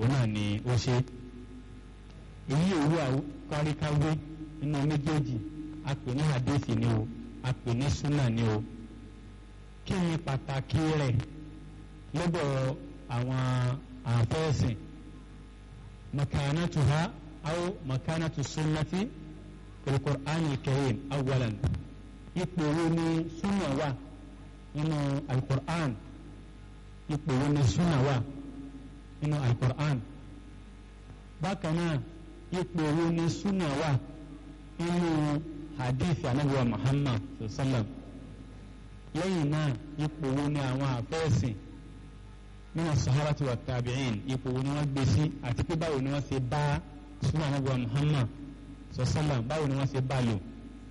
òun náà ni ó ṣe èyí òwú àkáríkáwé nínú méjèèjì a pè ní hadith ni o a pè ní sunna ni o kí ni pàtàkì rẹ̀ lọ́dọ̀ àwọn àfẹ́sìn makanatuha aw makanatu sunnati fil qur'an al-karim awwalan ipò wo ni sunna wà nínú al-qur'an ipò wo ni sunna wà nínú al-qur'an bákan náà ipò wo ni sunna wà nínú hadith anabiwa muhammad sallam lẹ́yìn náà ipò wo ni àwọn àfẹ́sìn nínú sahabati wa tabi'in ipò wo ni wọ́n gbé sí àti pé báwo ni wọ́n ṣe bá sunna anabiwa muhammad sallam báwo ni wọ́n ṣe bá lò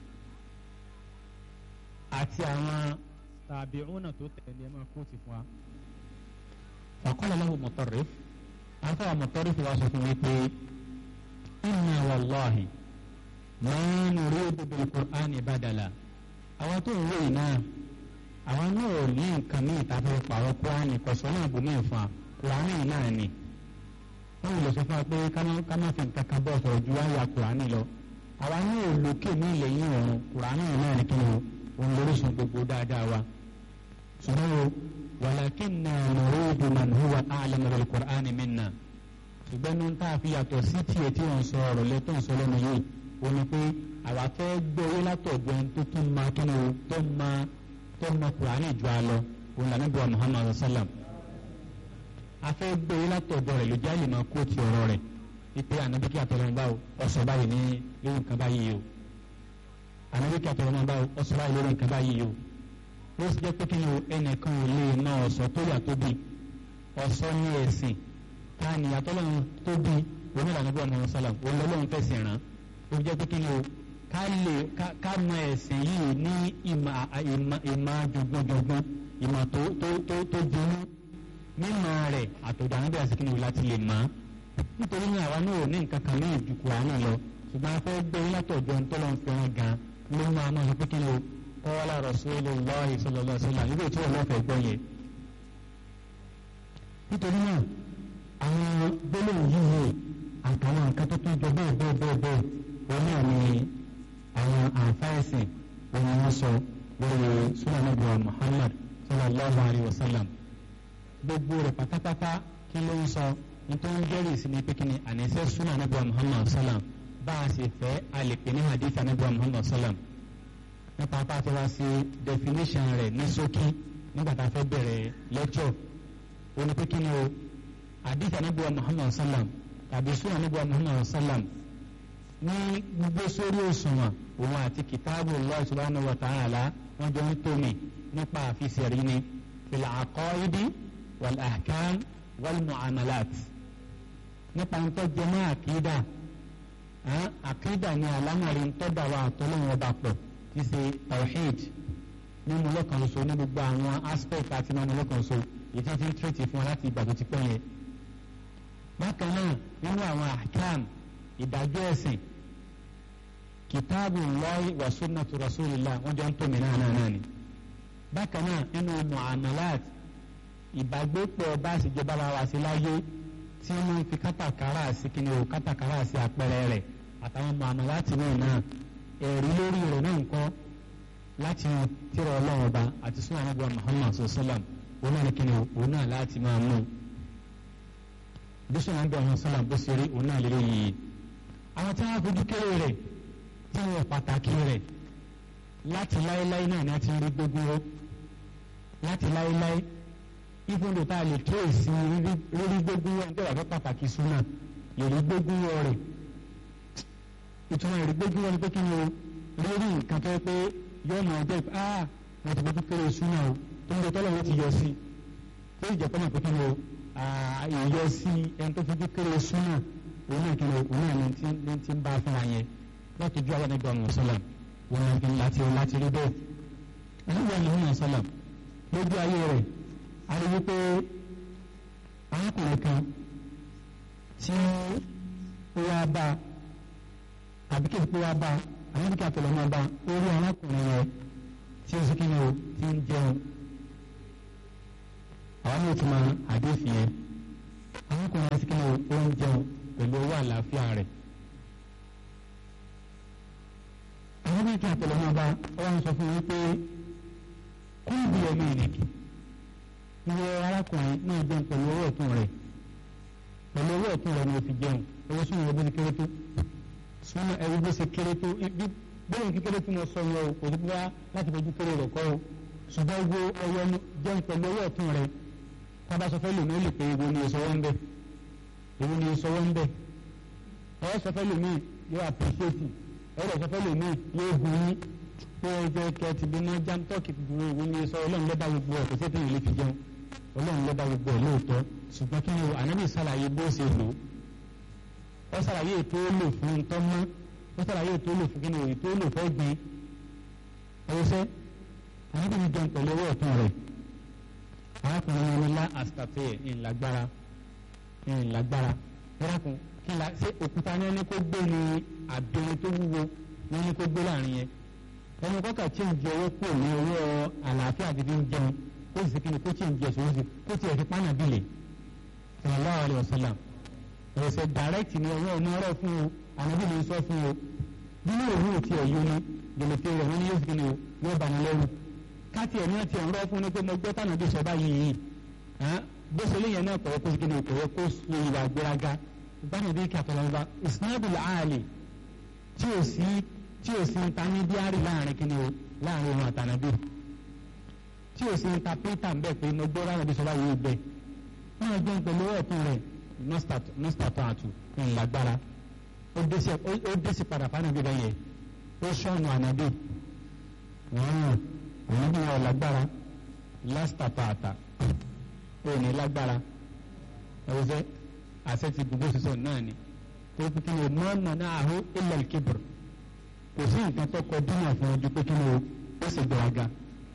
àti àwọn tabi'una tó tẹ̀lé máa kó ti fún wa. faqala lahu Mutarrif afọ Mutarrif wa sọ fún mi pé inna wallahi ma nuridu bil Qur'ani badala àwọn tó ń wòye náà àwọn náà ò ní nǹkan ní ìtafẹ́ pàrọ̀ Qur'ani kọ̀sọ́ náà bò mí fún wa Qur'ani náà ni wọ́n lè sọ fún wa pé ká má fi nǹkan kan bọ̀ sọ̀rọ̀ ju àyà Qur'ani lọ àwa náà ò lókè ní ilẹ̀ yìí ọ̀run Qur'ani náà ni kí ni òun lórísun gbogbo dáadáa wa ṣùgbọ́n o walakinna nuridu man huwa a'lamu bil Qur'ani minna ṣùgbọ́n ní tá a fi yàtọ̀ sí tiẹ̀ tí wọ́n sọ ọ̀rọ̀ lẹ́tọ̀ sọ lẹ́nu yìí ó ní pé àwa fẹ́ gbé owó látọ̀gbẹ́ tó tún ma kí ni o tó ma tó ma Qur'ani ju a lọ òun là níbi wa Muhammad sallam a fẹ́ gbé owó látọ̀gbẹ́ rẹ̀ lójú àlè máa kó ti ọ̀rọ̀ rẹ̀ ipe ànábi kí àtọ̀rọ̀ bá o ọ̀sọ̀ báyìí ní lórí nǹkan báyìí o ànábi kí àtọ̀rọ̀ bá o ọ̀sọ̀ báyìí lórí nǹkan báyìí o ó sì jẹ́ pé kí ni o ẹnìkan ò lè ná ọ̀sọ̀ tó yà tó bí ọ̀sọ̀ ní ẹ̀sìn ká ní àtọ́lọ́run tó bí onílànà bí ọmọ sálàm olólùwọ̀n fẹ̀sìn rán ó jẹ́ pé kí ni o ká lè ká mọ ẹ̀sìn yìí ní ìmọ̀ ìmọ̀ jọgbọ́njọgbọ́n ìmọ̀ tó tó tó tó dinú mímọ̀ rẹ̀ àtọ̀dọ̀ àwọn bí a sì kí ni o láti lè mọ̀ nítorí ní àwa náà ò ní nǹkan kan ní ìdúkù àánú lọ ṣùgbọ́n a fẹ́ gbé látọ̀jọ́ ntọ́lọ́n fẹ́ràn gan ló máa máa sọ pé kí ni o qala Rasulullahi sallallahu alaihi wasallam níbi tí wọ́n lọ́fẹ̀ẹ́ gbọ́ yẹn. nítorí náà àwọn gbólóhùn yìí àtàwọn nǹkan tó tún jọ bẹ́ẹ̀ bẹ́ẹ̀ bẹ́ẹ̀ bẹ́ẹ̀ wọn náà ni àwọn àǹfààsìn wọn ni wọ́n sọ lórí sunan nabi wa Muhammad sallallahu alaihi wasallam gbogbo rẹ̀ pátápátá kí ló ń sọ nítorí jẹ́rìí sí ni pé kí ni àníṣe sunan nabi wa Muhammad sallam bá a sì fẹ́ a lè pè ní hadith nabi wa Muhammad sallam nípa apá àti wá sí definition rẹ̀ ní ṣókí nígbà tá a fẹ́ bẹ̀rẹ̀ lecture ó ní pé kí ni o hadith anabiwa muhammad sallam tàbí sunan anabiwa muhammad sallam ní gbogbo sórí òṣùwọ̀n òun àti kìtáàbù Allah subhanahu wa ta'ala wọ́n jọ ń tómi nípa àfisẹ̀rí ni fil aqaidi wal ahkam wal muamalat nípa nǹkan jẹmọ́ àkídà àkídà ni àlámọ̀rí ń tọ́jà wa àtọ́lọ́wọ́n ọba pọ̀ ti ṣe tawhid mímú lọ́kàn so ní gbogbo àwọn aspect àti mímú lọ́kàn so èyí tí ń tírètì fún wa láti ìgbà tó ti pẹ́ yẹn. bákan náà nínú àwọn ahkam ìdájọ́ ẹ̀sìn kìtáàbù Allahi wa sunnatu rasulillah wọ́n jọ ń tómi náà náà náà ni. bákan náà nínú muamalat ìbágbépọ̀ bá àṣìjọba ara wa sí láyé tí wọ́n fi kátàkárà sí kíni o kátàkárà sí àpẹẹrẹ rẹ̀ àtàwọn muamalat náà náà ẹ̀rí lórí rẹ̀ náà ń kọ́ láti tírà ọlọ́run ọba àti sunan anabi muhammad sallam òun náà ní kíni òun náà láti máa mú bí sunan anabi muhammad sallam bó ṣe rí òun náà lélẹ́ yìí àwọn tí wọ́n fojú kéré rẹ̀ tí wọ́n pàtàkì rẹ̀ láti láéláé náà ni a ti rí gbogbo rọ láti láéláé ìfúndò tá a lè tó èsì rírí gbogbo rọ nígbà wà fẹ́ pàtàkì sunan lè rí gbogbo rọ rẹ̀ ìtumọ̀ ìrí gbójú wọn ni pé kí ni o lórí nǹkan tó yẹ pé yóò máa jẹ́ ah wọ́n ti gbójú kéré súnà o tó ń lọ tọ́lọ̀ wọ́n ti yọ sí tó ìjẹ́ pé pé kí ni o ìyọ sí ẹni tó fojú kéré súnà òun náà kí ni o òun náà ni ti ń bá fún wa yẹn láti ju àwọn ẹgbẹ́ ọmọ sọ́là wọn náà kí ni láti láti rí bẹ́ẹ̀ ẹlẹ́gbẹ́ ọmọ ọmọ sọ́là lójú ayé rẹ̀ a rí wípé arákùnrin kan tí ó wá bá a àbí kí n pé wá bá àwọn kí àtọ̀lọ́ máa bá orí arákùnrin rẹ tí ó sì kí ni o ti ń jẹun àwọn ní ìtumọ̀ àdéhùn yẹn àwọn kan yẹn sí kí ni ó ń jẹun pẹ̀lú owó àlàáfíà rẹ̀. àwọn bí kí àtẹlẹmọ bá wọn sọ fún mi pé kó ìbí ẹmí ìnìkì ìwọ arákùnrin náà jẹun pẹ̀lú owó ọ̀tún rẹ̀ pẹ̀lú owó ọ̀tún rẹ̀ ni o fi jẹun owó súnmọ́ ẹbí ti kéré tó súnmọ́ ẹbí bó ṣe kéré tó bí bẹ́ẹ̀ kékeré tí mo sọ yẹn o kò ní bá láti fojú kéré rẹ̀ kọ́ o ṣùgbọ́n owó ọyọ jẹun pẹ̀lú owó ọ̀tún rẹ̀ tábà sọ fẹ́ lòmí ó lè pé ewu ni ìṣọwọ́ ń bẹ̀ ewu ni ìṣọwọ́ ń bẹ̀ ọ̀ sọ fẹ́ lòmí yóò àpèṣẹ́tì ẹ̀rọ sọ fẹ́ lòmí yóò gun yín pé ẹjọ́ kẹ ti bí náà jam tọ́kì ti dúró ewu ni ìṣọwọ́ ọlọ́run lọ́ba gbogbo ẹ̀ kò sí ètò ìlé fi jẹun ọlọ́run lọ́ba gbogbo ẹ̀ lóòótọ́ ṣùgbọ́n kí ni ànábì sàlàyé bó ṣe lò ó sàlàyé ètò ó lò fún ntọ́ mọ́ ó sàlàyé ètò ó lò fún kí ni ètò ó lò fẹ́ gbin ọ̀yọ́sẹ́ ànábì mi jẹun pẹ̀lú owó ọ̀tún rẹ̀ arákùnrin wọn ní lá àsìtàtì ìlágbára ìlágbára ẹ̀rákùn kí la ṣé òkúta ní ẹni kó gbé ní àbẹ̀rẹ̀ tó wúwo ní ẹni kó gbé láàrin yẹn ẹni kọ́kà tí ń jẹ owó kù ní owó àlàáfíà àti fi ń jẹun kó sì kí ni kó tí ń jẹ sòwò sí kó tí ẹ̀ fi pánà bìlẹ̀ sallallahu alaihi wasallam ẹ̀sẹ̀ direct ni ọwọ́ ọmọ ọ̀rọ̀ fún o ànábì ní sọ fún o nínú òwú ti ẹ̀yọ ni gbèlèfé rẹ̀ wọ́n ní yóò fi ni o yóò bá ní lẹ́rù káti ẹ̀ ní ẹ̀ ti ẹ̀ ń rọ́ fún ni pé mo gbọ́ tànà bí sọ báyìí yìí bó ṣe léyìn náà kọ̀wé kó sì kí ni kọ̀wé kó so ìwà gbéraga báyìí bí kàtàlọ́ba isnadul aali tí ò sí tí ò sí intermediary láàrin kí ni o láàrin òun àtànàbí tí ò sí interpreter ń bẹ̀ pé mo gbọ́ tànà bí sọ báyìí bẹ́ẹ̀ náà jẹun pẹ̀lú ọ̀tún rẹ̀ nọ́stàtọ̀ àtù ńlágbára ó dẹ́sí padà fánàbí rẹ̀ yẹ ó sọ̀nù ànábì wọ́n ànábì wọn lágbára lọ́stàtọ̀ àtà ó ní lágbára ẹ̀wọ́sẹ́ àṣẹ ti gbogbo sísọ náà ni tó kí ni mọ́ọ̀nà náà àhó ilẹ̀ kibir kò sí nǹkan tó kọ dínà fún ojú pé kí ni o ó sì gbéraga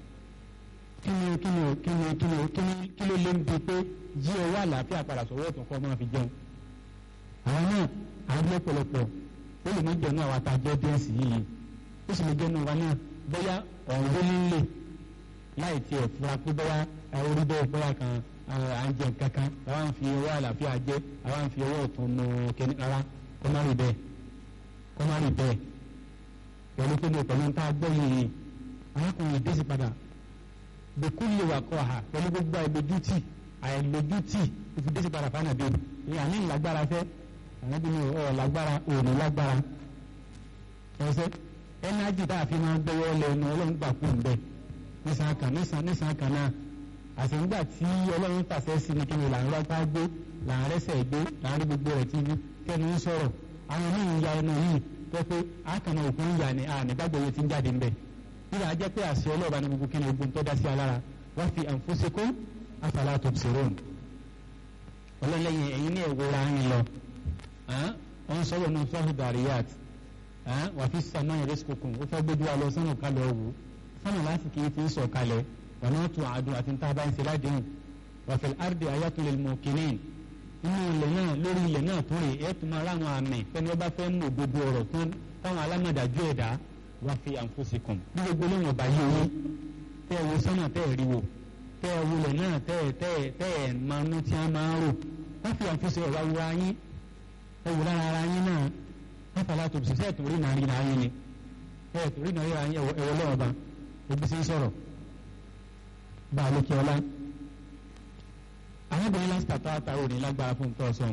kí ni kí ni kí ni kí ni kí ni kí ló lé ń bi pé jí owó àlàáfíà padà sọ̀rọ̀ ọ̀tún kọ́ máa fi jẹun. àwọn náà àwọn lọ́pọ̀lọpọ̀ ó lè má jẹun àwọn àtàjẹ́ díẹ̀sì yìí ó sì lè jẹun wa náà bóyá ọ̀hún ló nílé láì tiẹ̀ fura pé bóyá orí bẹ́ẹ̀ bóyá kan à ń jẹ kankan àwa ń fi owó àlàáfíà jẹ àwa ń fi owó ọ̀tún nu kẹ́ni rárá kó má rí bẹ́ẹ̀ kó má rí bẹ́ẹ̀ pẹ̀lú pé ní pẹ̀lú tá a gbọ́ yìí arákùnrin dé sí padà bẹ́kú lè wà kọ́ ha pẹ̀lú gbogbo àìlójútì àìlójútì ìfidésí padà fún ànàbí ní àní ìlágbára fẹ́ ànàbí ní ọ̀ lágbára òní lágbára ẹsẹ̀ ẹnájì tá a fi máa gbọ́wọ́ lẹ́nu ọlọ́run gbà kú ń bẹ́ nísàn kan nísàn nísàn kan náà àṣìǹgbà tí ọlọ́run pàṣẹ sí ni kí ni là ń rọ́pá gbé là ń rẹ́sẹ̀ gbé là ń rí gbogbo rẹ̀ tí kẹ́nu ń sọ̀rọ̀ àwọn míì ń ya ẹnu yìí tó pé àkànnà òkú ń yà ní ànígbàgbọ́ yẹn ti ń jáde ń bẹ̀ nígbà jẹ́ pé àṣẹ ọlọ́ọ̀bá ni gbogbo kí ni ogun tó dá sí alára wọ́n fi anfusikum afala tubsirun ọlọ́lẹ́yìn ẹ̀yin ní ẹ̀wòrán yín lọ wọ́n sọ̀rọ̀ náà sọ́hùn dàríyàt wà fi sàmà rizqukum ó fẹ́ gbójú wa lọ sọ́nà kalẹ̀ ọ̀wù sọ́nà láti kì í ti sọ̀ kalẹ̀ wà náà tún àdùn àti níta bá ń ṣe ládìhùn wà fil ardi ayatul lil muqinin inú ilẹ̀ náà lórí ilẹ̀ náà tún rè é tún máa ráwọn àmì fẹ́ni wọ́n bá fẹ́ mú òdodo ọ̀rọ̀ tún táwọn alámọ̀dájú ẹ̀dá wà fi anfusikum bí gbogbo lóyún ọba yìí wí tẹ́ ẹ wo sọ́nà tẹ́ ẹ rí wo tẹ́ ẹ wulẹ̀ náà tẹ́ ẹ tẹ́ ẹ tẹ́ ẹ máa nú tí a máa ń rò wọ́n fi àfihàn ọ̀rọ̀ awura yín ẹ wò lára ara yín náà wọ́n fà látò sí sẹ́ẹ̀tì orí náà rí náà yín ni sẹ́ẹ̀tì orí náà rí náà yín ẹ̀wọ̀ lọ́wọ́ ba ebi sí ń sọ̀rọ̀ bá a lókè ọlá. arábìnrin lásìkò àtàwátà ò ní lágbára fún nǹkan ọ̀sán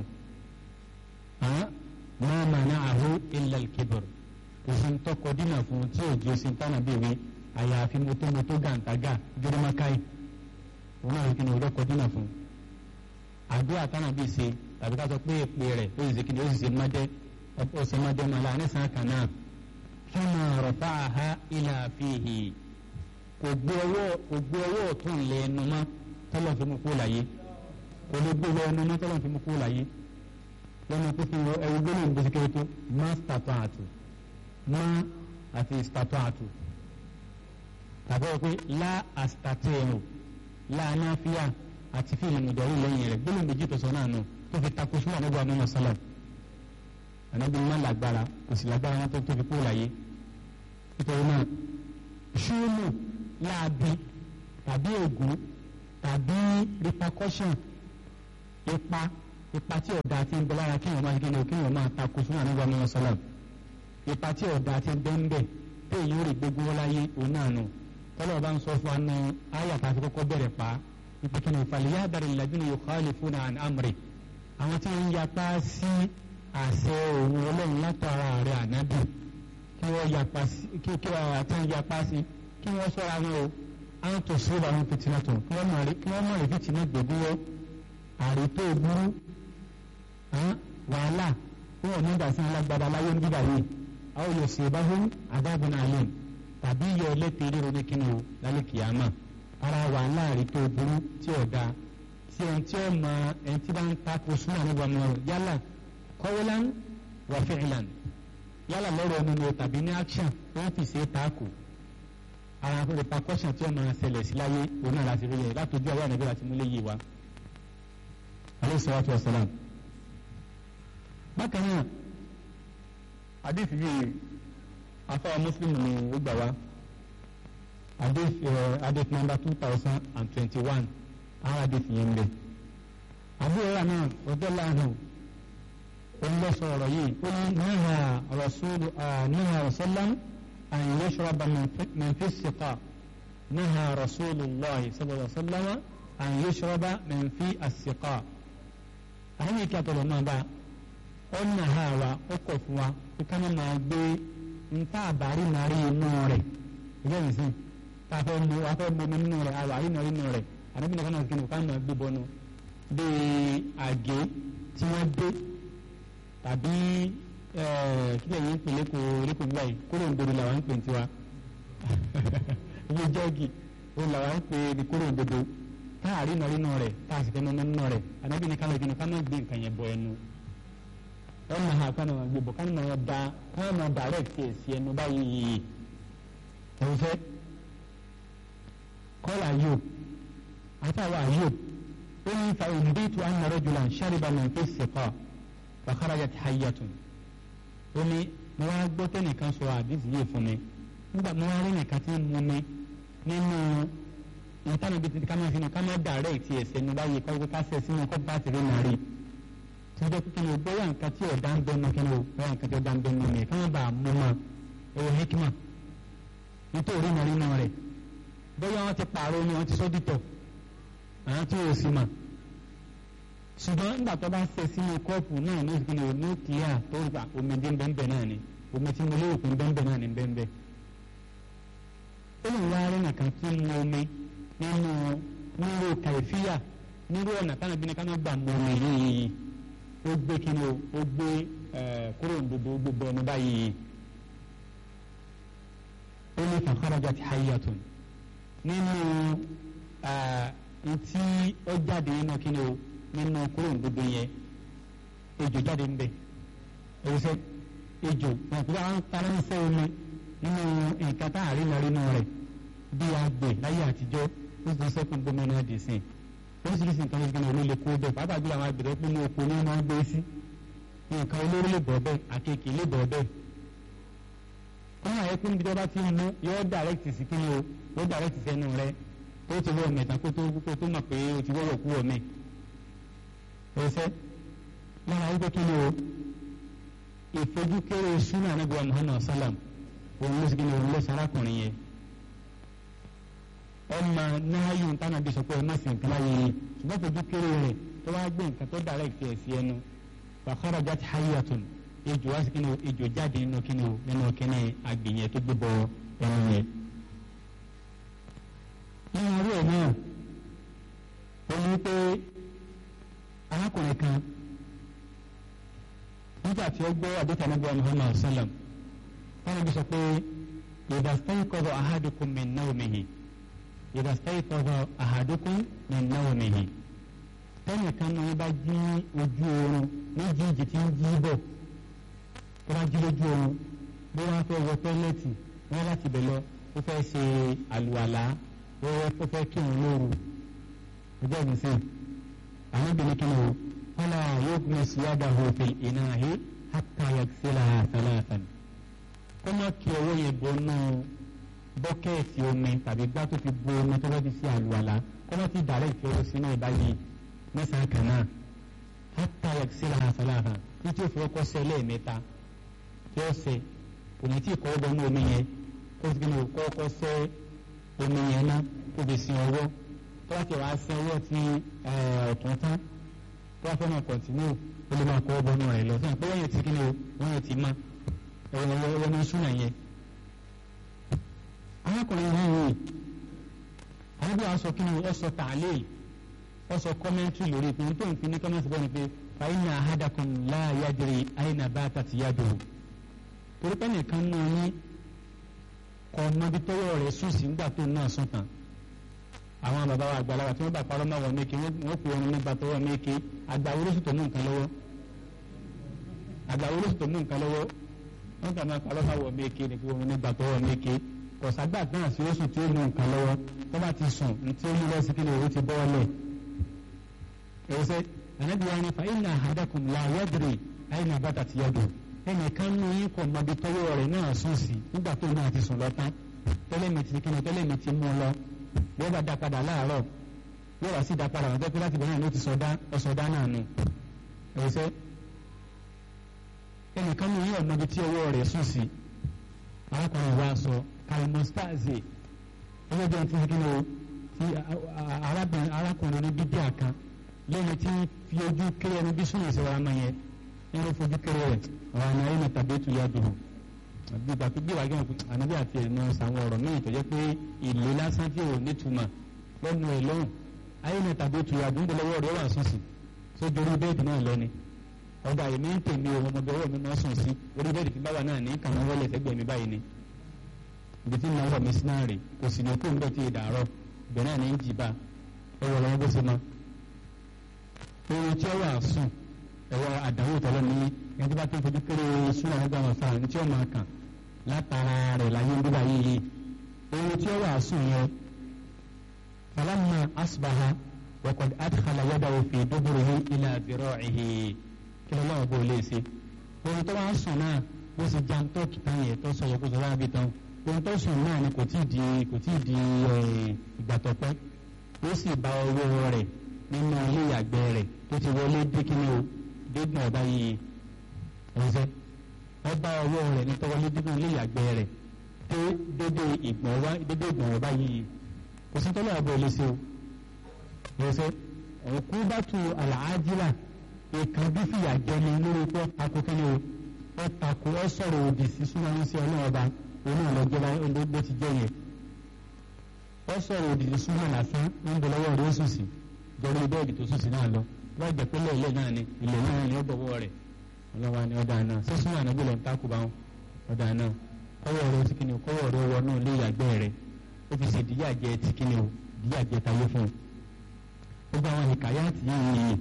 máa mà náà àhó ilẹ̀ kibir kò sí ń tọkọ dínà fún tí òjì ó sì ń tánà bèbè àyàfi mọ́tòmọ́tò gàǹtàgà gírímákàì wọn náà kí ni ọjọ́ kọjú náà fún àdúrà tánà bíi ṣe tàbí ká sọ pé èpè rẹ̀ ó sì ṣe kí ni ó sì ṣe mádẹ́ ó ṣe mádẹ́ máa láàrin sàn kan náà fama rafa'aha ila fihi kò gbé ọwọ́ kò gbé ọwọ́ ọ̀tún lẹ ẹnu mọ́ tọ́lọ̀ fi mú kú láyé kò lè gbé ẹnu mọ́ tọ́lọ̀ fi mú kú láyé lọ́nà tó fi ẹwù gbé lóun gbèsè kéré tó má stata'tu má àti stata'tu tàbí wọ́n pé lá àstàtẹ̀ẹ̀rù láàánáfíà àti fíìmù ìdọ̀rí lẹ́yìn rẹ̀ gbólóhùn méjì tó sọ náà nù tó fi takò sún ànábì àmọ́ sálàm ànábì má lágbára kò sì lágbára wọn tó tó fi kó láyé nítorí náà ṣúùmù láabi tàbí ègún tàbí repercussion ipa ipa tí ọ̀dà ti ń bẹ lára kí wọ́n máa kí wọ́n kí wọ́n máa takò sún àníwá mi sọ́lá ipa tí ọ̀dà ti ń bẹ ń bẹ pé èyí ó rí gbogbo láyé òun náà nù tọ́lọ̀ bá ń sọ fún wa nù ayà tá a ti kọ́kọ́ bẹ̀rẹ̀ pa ipa kí ni ìfàlẹ̀ yá bẹ̀rẹ̀ ìlàjúni yukhalifuna an amri àwọn tí wọ́n ń yapa sí àṣẹ òun ọlọ́run látara rẹ̀ ànábì kí wọ́n yapa sí kí kí wọ́n àti yapa sí kí wọ́n sọ́ra wọn o àwọn tó sọ́ra wọn fìtínà tó kí wọ́n mọ̀ rí fìtínà gbẹ̀gbẹ̀ àrètò burú wàhálà fún ọ̀nà ìdásí alágbádá láyé ń bíbà yìí àwọn yóò ṣe bá fún adágún alẹ́ tàbí yọ ẹlẹ́tẹ̀ẹ́ ríro ní kíni o lálẹ́ kìámà ara wàhálà àrètò burú tí ò dáa tí ẹni tí ó mọ ẹni tí bá ń takò súnmọ́ nígbà mọ́ yálà kọ́wọ́lán wà fi'lan yálà lọ́rọ̀ ẹnu ni o tàbí ní action wọ́n fi ṣe é takò ara repercussion tí ó máa ṣẹlẹ̀ sí láyé òun náà láti rí yẹ látòjú àwọn ànábì láti múlẹ̀ yìí wa alayhi salatu wa salam bákan náà àdéhùn yìí afáwọn mùsùlùmí ni ó gbà wá àdéhùn nọ́mbà two thousand and twenty one àwọn àdéhùn yẹn ń bẹ àbúrò rà náà ọjọ́ láàánú olùlọ́sọ ọ̀rọ̀ yìí ó ní náà rasulu náà rasullam an yashraba min fi siqa náà rasulullahi sallallahu alaihi wasallam an yashraba min fi as-siqa àwọn ìkí àtọ̀lọ̀ náà bá ọ̀nà ha wa ó kọ̀ fún wa kí ká máa gbé nta àbárí nàrí inú rẹ̀ ẹgbẹ́ mi sí ká fẹ́ mu wá fẹ́ mu nínú rẹ̀ àwárí nàrí inú rẹ̀ àdébí nìkan náà kí ni ká máa gbé bọ́nu bíi àgé tí wọ́n dé tàbí kílẹ̀ yìí ń pè lẹ́kọ̀ọ́ lẹ́kọ̀ọ́ gbà yìí kóró ń dodo làwọn ń pè tiwa iye jọ́ọ̀gì òun làwọn ń pè ní kóró ń dodo táàrí nàrí inú rẹ̀ táàsì fẹ́ mọ́ nínú rẹ̀ àdébí nìkan náà kí ni ká máa gbé nǹkan yẹn bọ ẹnu ọmọ ha kwana ma gbogbo kan ma ya da kwana ma direct yẹ si ẹnu báyìí ẹ̀wọ̀n fẹ́ kọ́lá yóò àtàwọn àyò ó ní fa òǹdíìtù anna rajulan shariba min fi siqa wa kharajat hayyatun ó ní mo wá gbọ́ tẹ́nìkan sọ àdìsí yìí fún mi nígbà mo wá rí nìkan tí mo mi nínú ìtàn ibi tí ká máa fi ní ká máa direct yẹ si ẹnu báyìí kọ́ ká sẹ́ sínú kọ́ bá ti rí nàrí tọ́jọ́ pé kíni o bóyá nǹkan tí ọ̀dà ń bẹ́ẹ̀ mọ́ kíni o bóyá nǹkan tí ọ̀dà ń bẹ́ẹ̀ mọ́ mi káwọn bá a mú ma ẹ̀wọ̀ hikima nítorí mọ̀ nínú rẹ̀ bóyá wọ́n ti pààrọ̀ ni wọ́n ti sọ́ dìtọ̀ àwọn tí o sì mà ṣùgbọ́n nígbà tó bá fẹ́ sínú kọ́ọ̀pù náà ní kíni o ní kíá tó ń gbà omi dín bẹ́ẹ̀ náà ni omi tí mo lérò pé bẹ́ẹ̀ náà ni bẹ́ẹ̀ ó lè wá rí nìkan tí mo omi nínú nírò kàìfíà nírò ọ̀nà táwọn ibi ní ká má gbà mọ́ omi yìí ó gbé kí ni o ó gbé kúrò ndodo ó gbé bọ́ọ̀nù báyìí ó ní fakharajat hayyatun nínú ntí ó jáde nínú kí ni o nínú kúrò ndodo yẹn ejò jáde ńbẹ ẹwùsẹ ejò wọn kúrò àwọn faransé omi nínú nǹkan tá a rí lọ nínú rẹ̀ bí agbè láyé àtijọ́ ó sì sẹ́kùn gómìnà dì sí i oríṣiríṣi nǹkan ló gbìyànjú ló lè kó bẹ́ẹ̀ pàápàá jùlọ àwọn àgbèrè pé ní oko ní wọ́n gbé sí nǹkan olóró lè bọ̀ bẹ́ẹ̀ àkekèé lè bọ̀ bẹ́ẹ̀. wọ́n àyè pé níbi tí wọ́n bá ti ń mú yóò dàrẹ́kìtì sí kí ni o yóò dàrẹ́kìtì sẹ́nu rẹ ó ti wọ́ mẹ́ta kó tó kó tó mọ̀ pé o ti wọ́wọ́ kú ọ̀mẹ́. ẹsẹ̀ lára wípé kí ni o ìfojúkéré súnà anábìwá Muhammad salam òun ló sì kí ni òun ló sarákùnrin yẹn ọmọ náàyò ntànà bí sọ pé ẹ má sì nǹkan láyé yìí ṣùgbọ́n fojú kéré rẹ̀ tó wá gbé nǹkan tó direct ẹ̀ sí ẹnu wàhálà jáde hayatun ejò wá sí kí ni o ejò jáde nínú kí ni o nínú kíní agbèyẹn tó gbé bọ ẹnu yẹn. nínú orí ẹ̀ náà ó ní pé arákùnrin kan nígbà tí ó gbọ́ àdéhùn anábíwá Muhammad sallam wọn bí sọ pé ìdásítẹ́yìn kọ́ bọ̀ ahadukum min nawmihi ìdá stayqadha ahadukum min nawmihi tẹ́nì kan náà bá jí ojú oorun méjì ìjì tí ń jí bọ̀ tó bá jí lójú oorun bí wọ́n fẹ́ wọ tọ́lẹ́tì wọ́n láti bẹ̀ lọ ó fẹ́ ṣe àlùwàlá ó fẹ́ kí òun lóru ọjọ́ ìgbìnsẹ̀ àwọn obìnrin kí ni o fala yughmis yadahu fil inahi hatta yaghsilaha thalathan kó má kí ọwọ́ yẹn bọ́ náà bọ́kẹ́ẹ̀tì omi tàbí gbá tó fi bu omi tó bá ti ṣe àlùwàlá kó má ti dàrẹ́ ìfẹ́ sínú ìbáyìí mẹ́sàn-án kan náà hátà yàgsílà àfàlàhà títí ó fi ọkọ sẹ lẹ́ẹ̀mẹ́ta tí ó sẹ kò ní tí ì kọ́ bọ́nú omi yẹn kó sì gbìyànjú kọ́ ọkọ sẹ omi yẹn ná kó fi sin ọwọ́ tó bá ti wàá sin ọwọ́ ti ọ̀tún tán tó bá fẹ́ máa kọ̀ntínú ó lè máa kọ́ bọ́nú rẹ̀ lọ sẹ́yìn pé wọ́n yẹn ti kíni o wọ́n yẹn ti má ẹ̀wọ̀n ní súnà yẹn. arákùnrin yìí àwọn bí wàá sọ kíni ó sọ tààlẹ́ ó sọ kọ́mẹ́ntì lórí pé nítorí òun fi ní kọ́mẹ́ntì bọ́ ni pé fàyínà ahadakum la yadri àyìnà bá tàti yàdò torí pé nìkan náà ní kọ́ mọ́bí tọ́wọ́ rẹ̀ sùn sí nígbà tó náà sùn tán àwọn bàbá wa àgbàlagbà tí wọ́n bá parọ́ máa wọ̀ méke wọ́n pè wọn nígbà tọ́wọ́ méke àgbà olóṣù tó mú nǹkan lọ́wọ́ àgbà olóṣù tó mú nǹkan lọ́wọ́ wọ́n kà máa parọ́ máa wọ̀ méke ní pé wọn nígbà tọ́wọ́ méke kọ̀sàgbà náà sí oṣù tí ó mú nǹkan lọ́wọ́ tó bá ti sùn ní tí ó mú lọ́sí kí ni òun ti bọ́ọ̀lẹ̀ ẹ̀wọ́sẹ̀ ànábi wa ni fa inna ahadakum la yadri ayna batat yadu ẹnìkan nù yín kọ̀ mọ́bi tọ́wọ́ rẹ̀ náà sùn sí nígbà tó náà ti sùn lọ tán tẹ́lẹ̀ mi ti kí ni tẹ́lẹ̀ mi ti mú lọ yóò bá dá padà láàárọ̀ yóò wá sí dá padà wọn tẹ́kọ́ láti bẹ̀rẹ̀ ló ti sọdá ọ̀sọ̀dá náà nù ẹ̀wọ̀sẹ̀ ẹnìkan ní yóò mọbi tí ọwọ́ rẹ̀ sùn sí arákùnrin wa sọ kalmostaze ẹgbẹ́ bí wọ́n ti kí ni o ti arákùnrin ní bíbí àkàn lẹ́yìn tí fi ojú kéré ẹni bí súnmọ̀ sí wa máa yẹ ẹni fojú kéré rẹ̀ ọ̀rọ̀ àná ẹ̀yìn tàbí ètò yá dùn gbígbà tó gbéwàá gẹ́gẹ́ fún ànábì àti ẹ̀nà sàwọn ọ̀rọ̀ míì tó jẹ́ pé ìlú lásán tí ò nítumọ̀ lẹ́nu ẹ̀ lọ́hùn ayé ní tàbí ètò ìyàdó ń lọ́wọ́ rẹ̀ wà sùn sí tó dorí bẹ́ẹ̀dì náà lọ́ni ọgbà èmi ń tèmi o ọmọdé ọwọ́ mi máa sùn sí orí bẹ́ẹ̀dì tí báwa náà ní kàmú wọlé ẹ̀sẹ̀gbẹ̀ mi báyìí ni ibi tí náà wọ̀ mí sí náà rè kò sì ní kó ń bẹ̀ tí ìdàrọ̀ ibẹ̀ náà ní ń jìbá ẹwọ lọ́wọ́ bó ṣe mọ́ ohun tí ó wà sùn ẹwọ àdánwò tọ́lọ́ ní ẹni tí bá tó ń fojú kéré súnà nígbà wọn sáà ní tí ó máa kàn látara rẹ̀ láyé ń bíbá yìí ohun tí ó wà sùn yẹn falamma asbaha wakad adkhala yadahu fi duburihi ila zira'ihi kí ló lọ́wọ́ bó lè ṣe ohun tó wá sùn náà bó ṣe jan tó kìtà yẹn tó sọ yòókù sọ́wọ́ àbí tán ohun tó sùn náà ni kò tí ì di kò tí ì di ìgbà tó pẹ́ ó sì bá ọwọ́ rẹ̀ nínú ilé ìyàgbẹ́ rẹ̀ tó ti wọlé dé kíni o dégbọn ọba yìí ẹ̀ṣẹ́ ọba ọwọ́ rẹ̀ ní tọwọlé nínú ilé ìyàgbẹ́ rẹ̀ tó dédé ìgbọ̀n wá dédé ìgbọ̀n ọba yìí kò sí tọ́lá ọba ìlẹ́sẹ̀ o ẹ̀ṣẹ́ òkú bá tu àlàájìlá ìkan bí fìyà jẹni lórí pé ọtakò kíni o ọtakò ọ sọ̀rọ̀ òdì sí súnmọ́ ní sí ọlọ́run ọba òun náà lọ́jọ́ bó ti jẹ́ yẹn ọ sọ̀rọ̀ òdì sí súnmọ́ lásán ń bọ̀ lọ́wọ́ rẹ̀ ó sùn sí jọrí bẹ́ẹ̀dì tó sùn sí náà lọ wọ́n jẹ́ pé lẹ́ẹ̀lẹ́ náà ni ilẹ̀ náà ni ó bọ̀wọ́ rẹ̀ ọlọ́wà ni ọ̀dà náà sísun ànábì lọ́n tákù bá wọn ọ̀dà náà kọ́wọ́ rẹ̀ ti kíni o kọ́wọ́ rẹ̀ wọ náà lé ìyàgbẹ́ rẹ̀ ó fi ṣe díyàjẹ ti kíni o díyàjẹ tayé fún un. ó gba àwọn ìkàyàtì yìí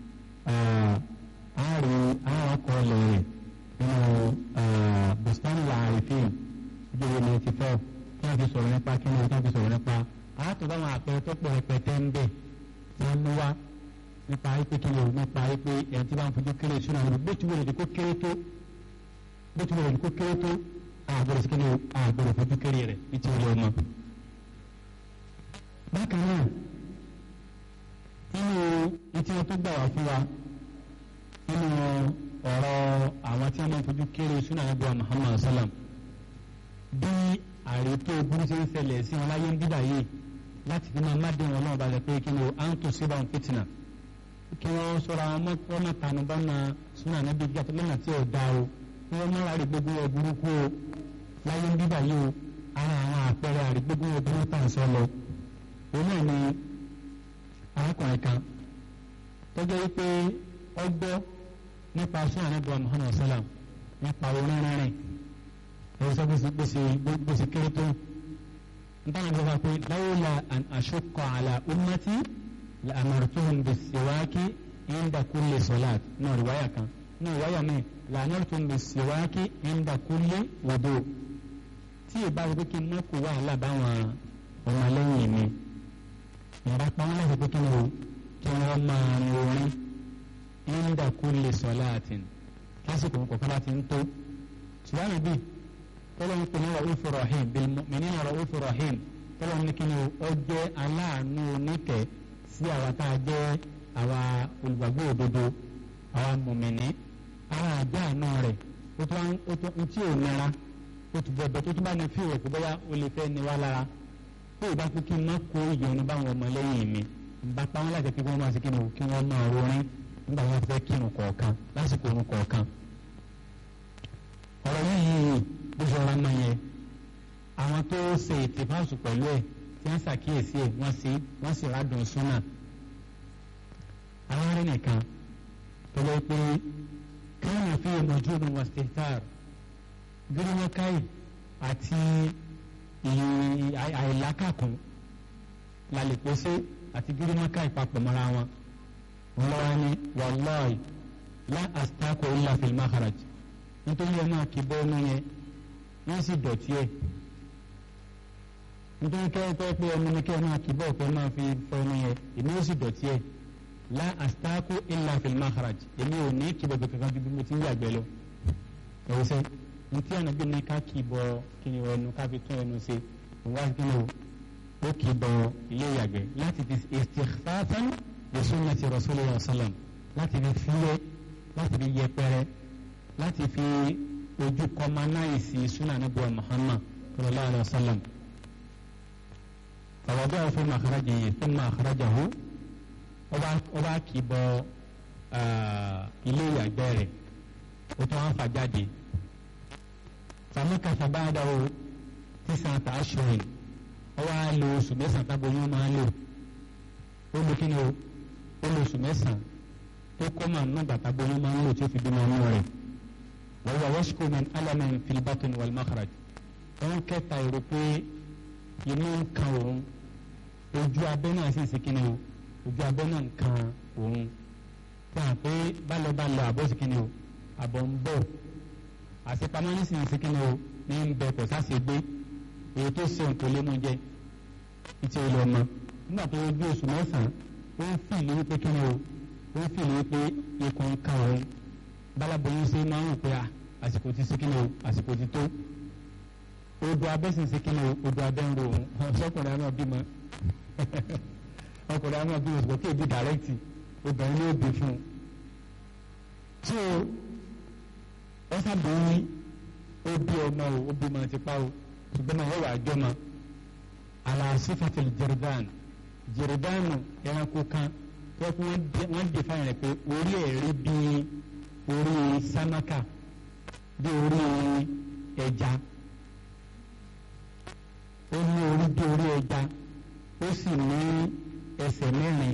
àárín àwọn akọọlẹ̀ rẹ̀ nínú bustani laarifin ìjọba ninety four tí wọ́n fi sọ̀rọ̀ nípa kíni o tí wọ́n fi sọ̀rọ̀ nípa àátọ̀ báwọn àpẹẹrẹ tó pọ̀ rẹpẹtẹ ń bẹ̀ tí wọ́n mú wá nípa ipe kí ni o nípa ipe ẹni tí wọ́n fojú kéré sínú àwọn bó ti wọlé kó kéré tó bó ti wọlé kó kéré tó àgbẹ̀rẹ̀ sí kí ni o àgbẹ̀rẹ̀ fojú kéré rẹ̀ ní ti wọlé ọmọ. bákan náà nínú etí wọn tó gbà wá fún wa nínú ọ̀rọ̀ àwọn tí wọ́n máa fojú kéré sínú àwọn ibùdó Muhammad sallam bí àrètò burú ṣe ń ṣẹlẹ̀ sí wọn láyé ń dídà yìí láti fi máa má dé wọn náà balẹ̀ pé kí ni o à ń tó síbà ń fìtìnà kí wọ́n sọ̀rọ̀ àwọn wọ́n máa tànù bá na súnà níbi ìjà tó lọ́nà tí ò da o kí wọ́n máa rárí gbogbo ẹ̀ burúkú o láyé ń bíbà yìí o ara àwọn àpẹẹrẹ àrí gbogbo ẹ̀ burúkú tà ń sọ lọ. òun náà ni arákùnrin kan tó jẹ́ wípé ọgbọ́ nípa súnà níbi wa Muhammad sallam nípa orin rìnrìn ẹ̀rọ sọ gbèsè gbèsè kéré tó ntana bá wà pé lawla an ashukka ala ummati la amartuhum bisiwaki inda kulli salat náà riwaya kan náà riwaya mi la amartuhum bisiwaki inda kulli wudu tí ìbá wípé kí n má kó wàhálà báwọn ọmọlẹ́yìn mi ìyàrá pa wọn láti pé kí ni o kí wọ́n máa ń orin inda kulli salatin lásìkò kọ̀ọ̀kan láti ń tó ṣùgbọ́n àbí tọ́lọ́ ń pè ní ra'ufu rahim bil mu'minina ra'ufu rahim tọ́lọ́ ní kí ni ó jẹ́ aláàánú oníkẹ́ sí àwa tá a jẹ́ àwa olùgbàgbọ́ òdodo àwọn mọ̀mìnì àwọn àjẹ́ àná rẹ̀ ó tó ó tó ń tí ò nira ó ti bẹ̀bẹ̀ tó tún bá ní fíwẹ̀ pé bóyá ó lè fẹ́ ni wá lára pé ìbá pé kí n má kó ìyọnu báwọn ọmọ lẹ́yìn mi ń bá pa wọn láti kí wọ́n máa ṣe kí ni kí wọ́n máa rorin nígbà wọn fẹ́ kírun kọ̀ọ̀kan lásìkò orun kọ̀ọ̀kan ọ̀rọ̀ yìí bó ṣe ọ̀rọ̀ náà yẹn àwọn tó ṣe ìtìfáàsù pẹ̀lú ẹ̀ tí wọ́n ṣàkíyèsí ẹ̀ wọ́n sí wọ́n sì rádùn súnà àwọn arìn nìkan tó lọ pé káwọn fi ìmọ̀jú omi wọn steftar gírímọ́káì àti àìlákàkùn lálẹ́pọ̀ṣẹ́ àti gírímọ́káì papọ̀ mọ́ra wọn ńlọ́wọ́ ni wàlláhi lá àsìtákò illa fil makharaj nítorí ẹ máa kí bọ́ọ̀nù yẹn wọ́n sì dọ̀tí ẹ̀ nítorí kẹ́kẹ́ pé ọmọ ní kí ẹ máa kí bọ́ọ̀ pé máa fi fọ́ọ̀nù yẹn èmi ó sì dọ̀tí ẹ̀ lá àsìtákò illa fil makharaj èmi ò ní kí bọ́ọ̀ kankan ju bí mo ti ń yàgbẹ́ lọ ẹ̀wọ́ sẹ́ ntí ànágbé ní ká kì í bọ kí ni ẹnu ká fi tún ẹnu ṣe ìwà kí ni ó kì í bọ ilé ìyàgbẹ́ láti fi istikhfafan bi sunnati rasulillah sallam láti fi fúyẹ́ láti fi yẹpẹrẹ láti fi ojú kọmanáìsì súnà níbuwa muhammad sallallahu alayhi wa sallam ọ̀rọ̀dọ́ fún màkàrájà yìí fún màkàrájà hù ọba kì í bọ ilé ìyàgbẹ́ rẹ̀ ó tún wá fà jáde fàmíkàtà bá dáwọ́ tísàn àtà aṣọ́rin ọwọ́ á lo oṣù mẹ́sàn-án tábọ̀ yóò máa lò ó lo kí ni o ó lo oṣù mẹ́sàn-án tó kọ́ máa ná bàtà bọ́ yóò máa ń lò tí ó fi bímọ ọmọ rẹ̀ wọ́n wá wọ́ṣíkò min alamin fil batn wal makhraj wọ́n kẹta èrò pé inú ń kan òun ojú abẹ́ náà sì sí kíni o ojú abẹ́ náà ń kan òun fún wa pé bálọ̀bálọ̀ àbọ̀ sí kíni o àbọ̀ ń bọ̀ àṣepamọ́ ní sì sí kíni o ní ń bẹ kò sáṣe gbé èyí tó ṣe òǹkò lé mú jẹ ìtì ìlú ọmọ nígbà tó ojú oṣù mẹ́sàn-án ó ń fi ìlú wípé kíni o ó ń fi ìlú wípé ikùn ń kan òun bálábòyún ṣe máa ń rò pé àsìkò ti sí kíni o àsìkò ti tó odò abẹ́ sì ń sí kíni o odò abẹ́ ń ro òun ọ̀ṣọ́kùnrin àná bímọ ọkùnrin àná bímọ ṣùgbọ́n kí èdè dàrẹ́kìtì obìnrin ló bí fún un tí o wọ́n sábòóyí ó bí ọmọ o ó bí ọmọ ti pa o ṣùgbọ́n náà wọ́n wà á jọmọ aláṣífàtìlì jẹrìdán jẹrìdánù ẹranko kan tó kí wọ́n dè fáyìn rẹ̀ pé orí ẹ̀ rí bí orí sámákà bí orí ẹja ó ní orí bí orí ẹja ó sì ní ẹsẹ̀ mẹ́rin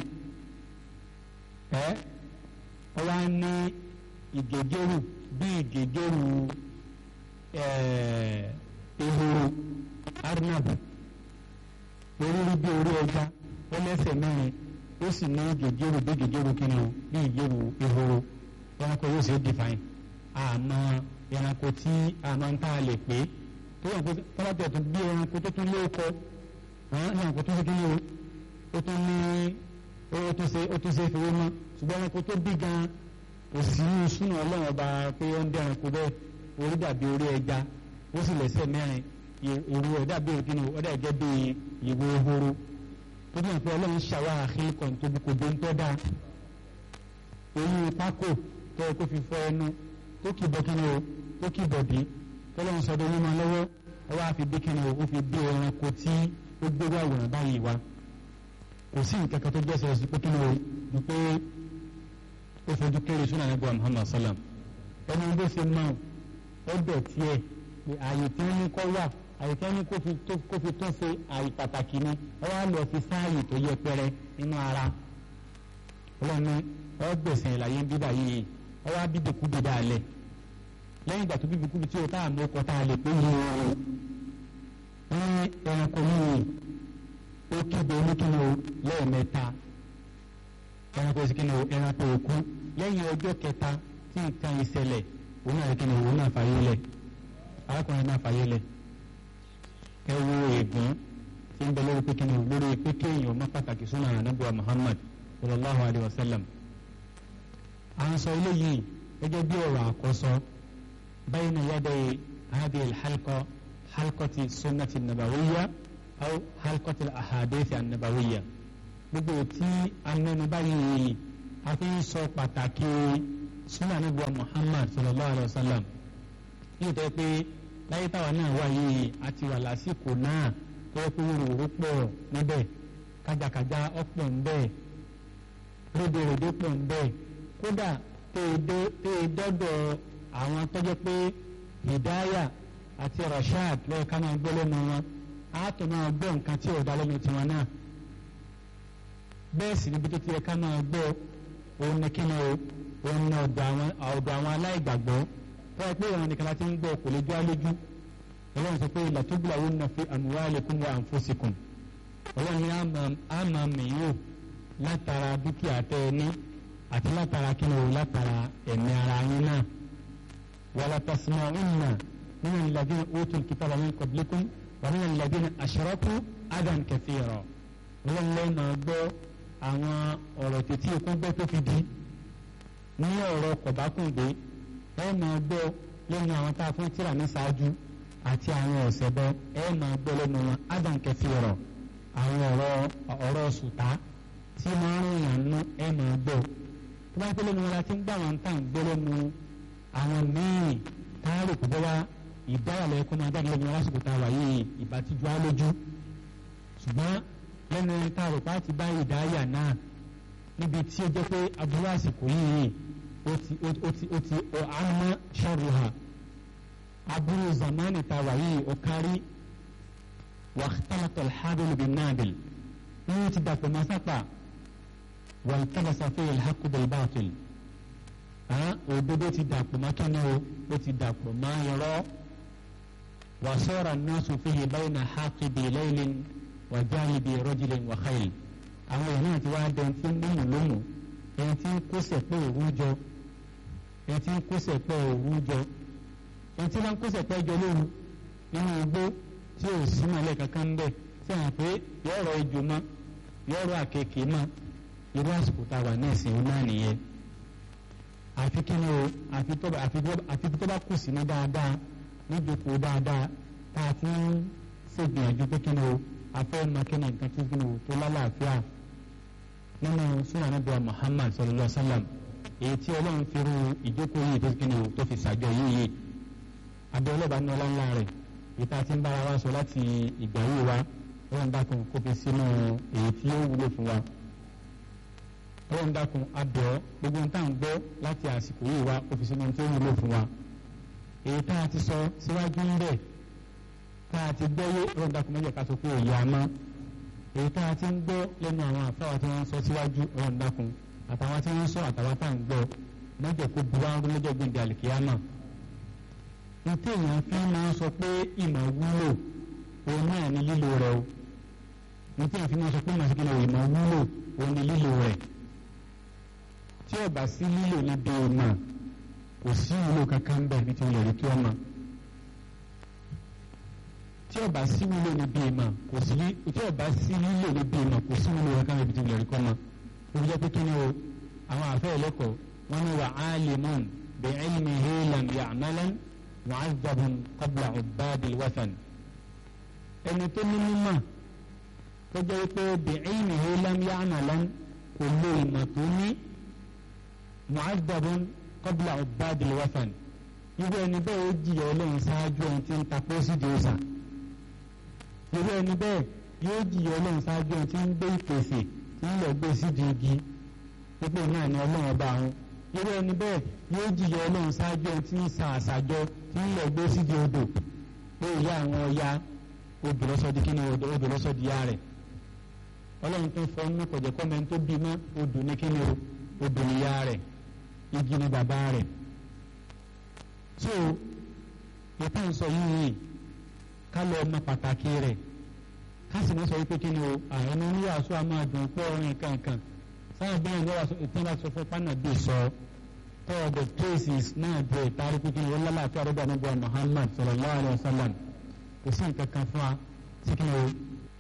ẹ́ ọ wá ní ìgègéru bí ìgègéru ehoro arnab orí rí bí orí ẹja ó lẹ́sẹ̀ mẹ́rin ó sì ní gègéru bí gègéru kí ni o bí ìgéru ehoro ẹranko yóò ṣe é define àmọ́ ẹranko tí àmọ́ ń tá a lè pé tó yàn kó tọ́lápẹ̀ tó bí ẹranko tó tún lóko ẹranko tó ṣe kí ni o ó tún ní ó tún ṣe ó tún ṣe fowó mọ́ ṣùgbọ́n ẹranko tó bí gan kò sí súnà ọlọ́run ọba pé ó ń dẹ́ ẹranko bẹ́ẹ̀ orí dàbí orí ẹja ó sì lẹ́sẹ̀ mẹ́rin ìrù ẹ̀ dàbí kí ni o ó dà gẹ́gẹ́ bí ìwo ehoro tó dùn pé ọlọ́run ṣàwá àkílùkọ̀n tóbi kò dé ń tọ́ da eyín pákó tó yẹ kó fi fọ ẹnu tó kì bọ́ kí ni o tó kì bọ̀ bí tọ́lọ́run sọdọ̀ yín máa lọ́wọ́ ọ wá fi bí kí ni o ó fi bí ẹranko tí ó gbégbá àwòrán báyìí wá kò sí nǹkan kan tó jẹ́ sọ̀rọ̀ sí pé kí ni o ní pé ó fojú kéré sún àná bọ́ọ̀ Muhammad sallam ẹni bó ṣe máa ó dọ̀ tiẹ̀ pé ààyè tí wọ́n ní kọ́ wà àyè tí wọ́n ní kó fi tó ṣe àyè pàtàkì ni wọ́n wá lọ fi sáàyè tó yẹ pẹrẹ nínú ara ọlọ́run ní ọgbẹ̀sẹ̀ ìlàyé ń bíbà yìí wọ́n wá bíbí kú bíbá alẹ̀ lẹ́yìn ìgbà tó bíbí kú bí tí o táà mú ọkọ̀ tá a lè pé yìí o ní ẹranko yìí ó kéde oníkíni o lẹ́ẹ̀mẹ́ta ẹranko ìsìnkíni o ẹranko òkú lẹ́yìn ọjọ́ kẹta tí nǹkan ìṣẹ̀lẹ̀ òun náà kíni òun náà fàyè lẹ̀ arákùnrin náà fàyè lẹ̀ ẹ wo ègún tí ń bẹ lórí pé kíni lórí pé kéèyàn ọmọ pàtàkì súnà ànábùwà Muhammad sallallahu alayhi wa sallam à ń sọ eléyìí gẹ́gẹ́ bí ọ̀rọ̀ àkọ́sọ bayna yaday hadhihi al-halqa halqati sunnati nabawiyya aw halqati al-ahadithi an-nabawiyya gbogbo tí amẹnubá yìí a fi ń sọ pàtàkì súnà nígbà Muhammad sallallahu alayhi wa sallam yóò tẹ́ pé láyé táwa náà wà yìí àti wà lásìkò náà tó yẹ kó wúrò pọ̀ níbẹ̀ kájàkájà ọ̀pọ̀ ńbẹ̀ rédèrèdè pọ̀ ńbẹ̀ kódà tẹ́ dọ́dọ̀ àwọn tó jẹ́ pé hidaya àti rashad lọ́yẹ̀ ká máa gbọ́ lẹ́nu wọn á tó máa gbọ́ nǹkan tí ò dá lẹ́nu tiwọn náà bẹ́ẹ̀ sì níbi tó ti yẹ ká máa gbọ́ òun ní kí ni o òun ní ọ̀dọ̀ àwọn ọ̀dọ̀ àwọn aláìgbàgbọ́ tó yẹ pé ìwọ̀n nìkan láti ń gbọ́ kò lè jọ́ alójú ọlọ́run sọ pé làtúbùlà òun náà fi amwalikum wa anfusikum ọlọ́run ní àmà mìíràn látara dúkìá tẹ ẹ ní àti látara kí ni o látara ẹ̀mí ara yín náà wala tasma'unna min alladhina utul kitaba min qablikum wa min alladhina ashraku adan kathira ọlọ́run lẹ́yìn náà gbọ́ àwọn ọ̀rọ̀ tètè ikún gbọ́ tó fi di ní ọ̀rọ̀ kọ̀bákùngbé ẹ máa gbọ́ lẹ́nu àwọn tá a fún tíra ní ṣáájú àti àwọn ọ̀sẹ̀ bọ́ ẹ máa gbọ́ lẹ́nu wọn adam kathira àwọn ọ̀rọ̀ ọ̀rọ̀ sùtá tí máa ń rìn àánú ẹ máa gbọ́ tó bá pẹ́ lẹ́nu wọn la ti ń gbà wọn tá à ń gbọ́ lẹ́nu àwọn míì táàrò kò bọ́wá ìdáyàlẹ̀ ẹ̀kọ́ máa jáde lẹ́nu wọn lásìkò tá a wà yìí ìbátijọ́ á lójú ṣùgbọ́n lẹ́nu táàrò pa ti bá ìdáyà náà níbi tí ó jẹ́ pé aburú àsìkò yìí ó ti ó ti ó ti àmọ́ sharruha aburú zamani tá a wà yìí ó kárí واختلط الحابل بالنابل ní ti dàpọ̀ máa sápà والتبس فيه الحق بالباطل òdodo ti dàpọ̀ máa kí ni o ó ti dàpọ̀ máa yọrọ وصار الناس فيه بين حاقد ليل وجانب رجل وخيل àwọn èèyàn náà ti wá dẹni tí ń múmù lómù ẹni tí ń kóṣẹ̀ pé òun jọ ẹni tí ń kóṣẹ̀ pé òun jọ ẹni tí wọ́n ń kóṣẹ̀ pé jọ lóru nínú igbó tí ò sí mọ́lẹ̀ kankan ń bẹ̀ tí àwọn pé yọ̀rọ̀ ejò mọ́ yọ̀rọ̀ àkekèé mọ́ irú àsìkò tá a wà ní ìsìn náà nìyẹn àfi kí ni o àfi tó àfi tó bá kù sí ní dáadáa níjókòó dáadáa tá a ti ń ṣègbìyànjú pé kí ni o afẹ́ makẹ́nà nǹkan tí kí ni o tó lálàáfíà nínú sunan anabiwa Muhammad sallallahu alaihi wa sallam èyí tí ọlọ́run fi ru ìjókòó yìí tó kí ni o tó fi ṣàjọ yìí yìí abẹ́ ọlọ́ba ní ọlá ńlá rẹ̀ ìta tí ń bára wa sọ láti ìgbà yìí wa ọlọ́run dákun kó fi sínú èyí tí ó wúlò fún wa ọlọ́run dákun abẹ́ ọ gbogbo nǹkan tá à ń gbọ́ láti àsìkò yìí wa kó fi sínú tí ó wúlò fún wa èyí tá a ti sọ síwájú ń bẹ̀ tá a ti gbọ́ yé ọlọ́run dákun mẹ́jẹ̀ ká sọ pé òye àmọ́ èyí tá a ti ń gbọ́ lẹ́nu àwọn àfáwà tí wọ́n ń sọ síwájú ọlọ́run dákun àtàwọn tí wọ́n ń sọ àtàwọn tá à ń gbọ́ mẹ́jẹ̀ kó bu wá ń rú lọ́jọ́ gbẹ̀dẹ̀ àlìkíyàmà ntí èèyàn fi máa sọ pé ìmọ̀ wúlò òun náà ní lílo rẹ̀ o ntí èèyàn fi máa sọ pé ìmọ̀ síkìlẹ̀ ìmọ̀ wúlò òun ní lílo rẹ̀ tí ó bá sí lílo níbi ìmọ̀ kò sí wúlò kankan ń bẹ̀ bí ti wulẹ̀ rí kí ọmọ tí ó bá sí wúlò níbi ìmọ̀ kò sí tí ó bá sí lílo níbi ìmọ̀ kò sí wúlò kankan bí ti wulẹ̀ rí kí ọmọ ó jẹ́ pé kí ni o àwọn àfẹ́ ẹlẹ́kọ̀ọ́ wọn ni wà á lè mọ̀ bẹ́ẹ̀ ẹ̀lmi hẹ́lẹ̀ yàmẹ́lẹ́ mu'azzabun qabla ubadi alwathan ẹni tó ní mímọ̀ tó jẹ́ pé bi'ilmihi lam ya'malan kò lo ìmọ̀ tó ní mu'azzabun qabla ubadi alwathan irú ẹni bẹ́ẹ̀ ó jìyà ọlọ́run ṣáájú ẹni tí ń ta pósìdì ọ̀sà irú ẹni bẹ́ẹ̀ yóò jìyà ọlọ́run ṣáájú ẹni tí ń gbé ìpèsè tí ń lọ gbé sídìí igi pípé náà ni ọlọ́run ọba àwọn irú ẹni bẹ́ẹ̀ yóò jìyà ọlọ́run ṣáájú ẹni tí ń sa àṣàjọ tí ń lọ gbé sídìí odò pé ìyá àwọn ọya odò lọ́sọ̀dí kí ni odò lọ́sọ̀dí ya rẹ̀ ọlọ́run tó fọ́ nínú kọ̀jẹ́ kọ́mẹ́ntì tó bí mọ́ odò ní kí ni odò ní ya rẹ̀ igi ni bàbá rẹ̀ so ìta ń sọ yìí ká lọ ọmọ pàtàkì rẹ̀ ká sì mọ́ sọ wípé kí ni o àwọn oníwàásù àmọ́ àdùn pọ̀ orin kankan sáà bẹ́ẹ̀ ni wọ́n ìtàn bá sọ fún pánàbí sọ all the places náà bẹ̀ tàrí pé kí ni wọ́n lálàáfíà àrọ́bà níbi wa Muhammad sallallahu alayhi wa sallam kò sí nǹkan kan fún wa sí kí ni o.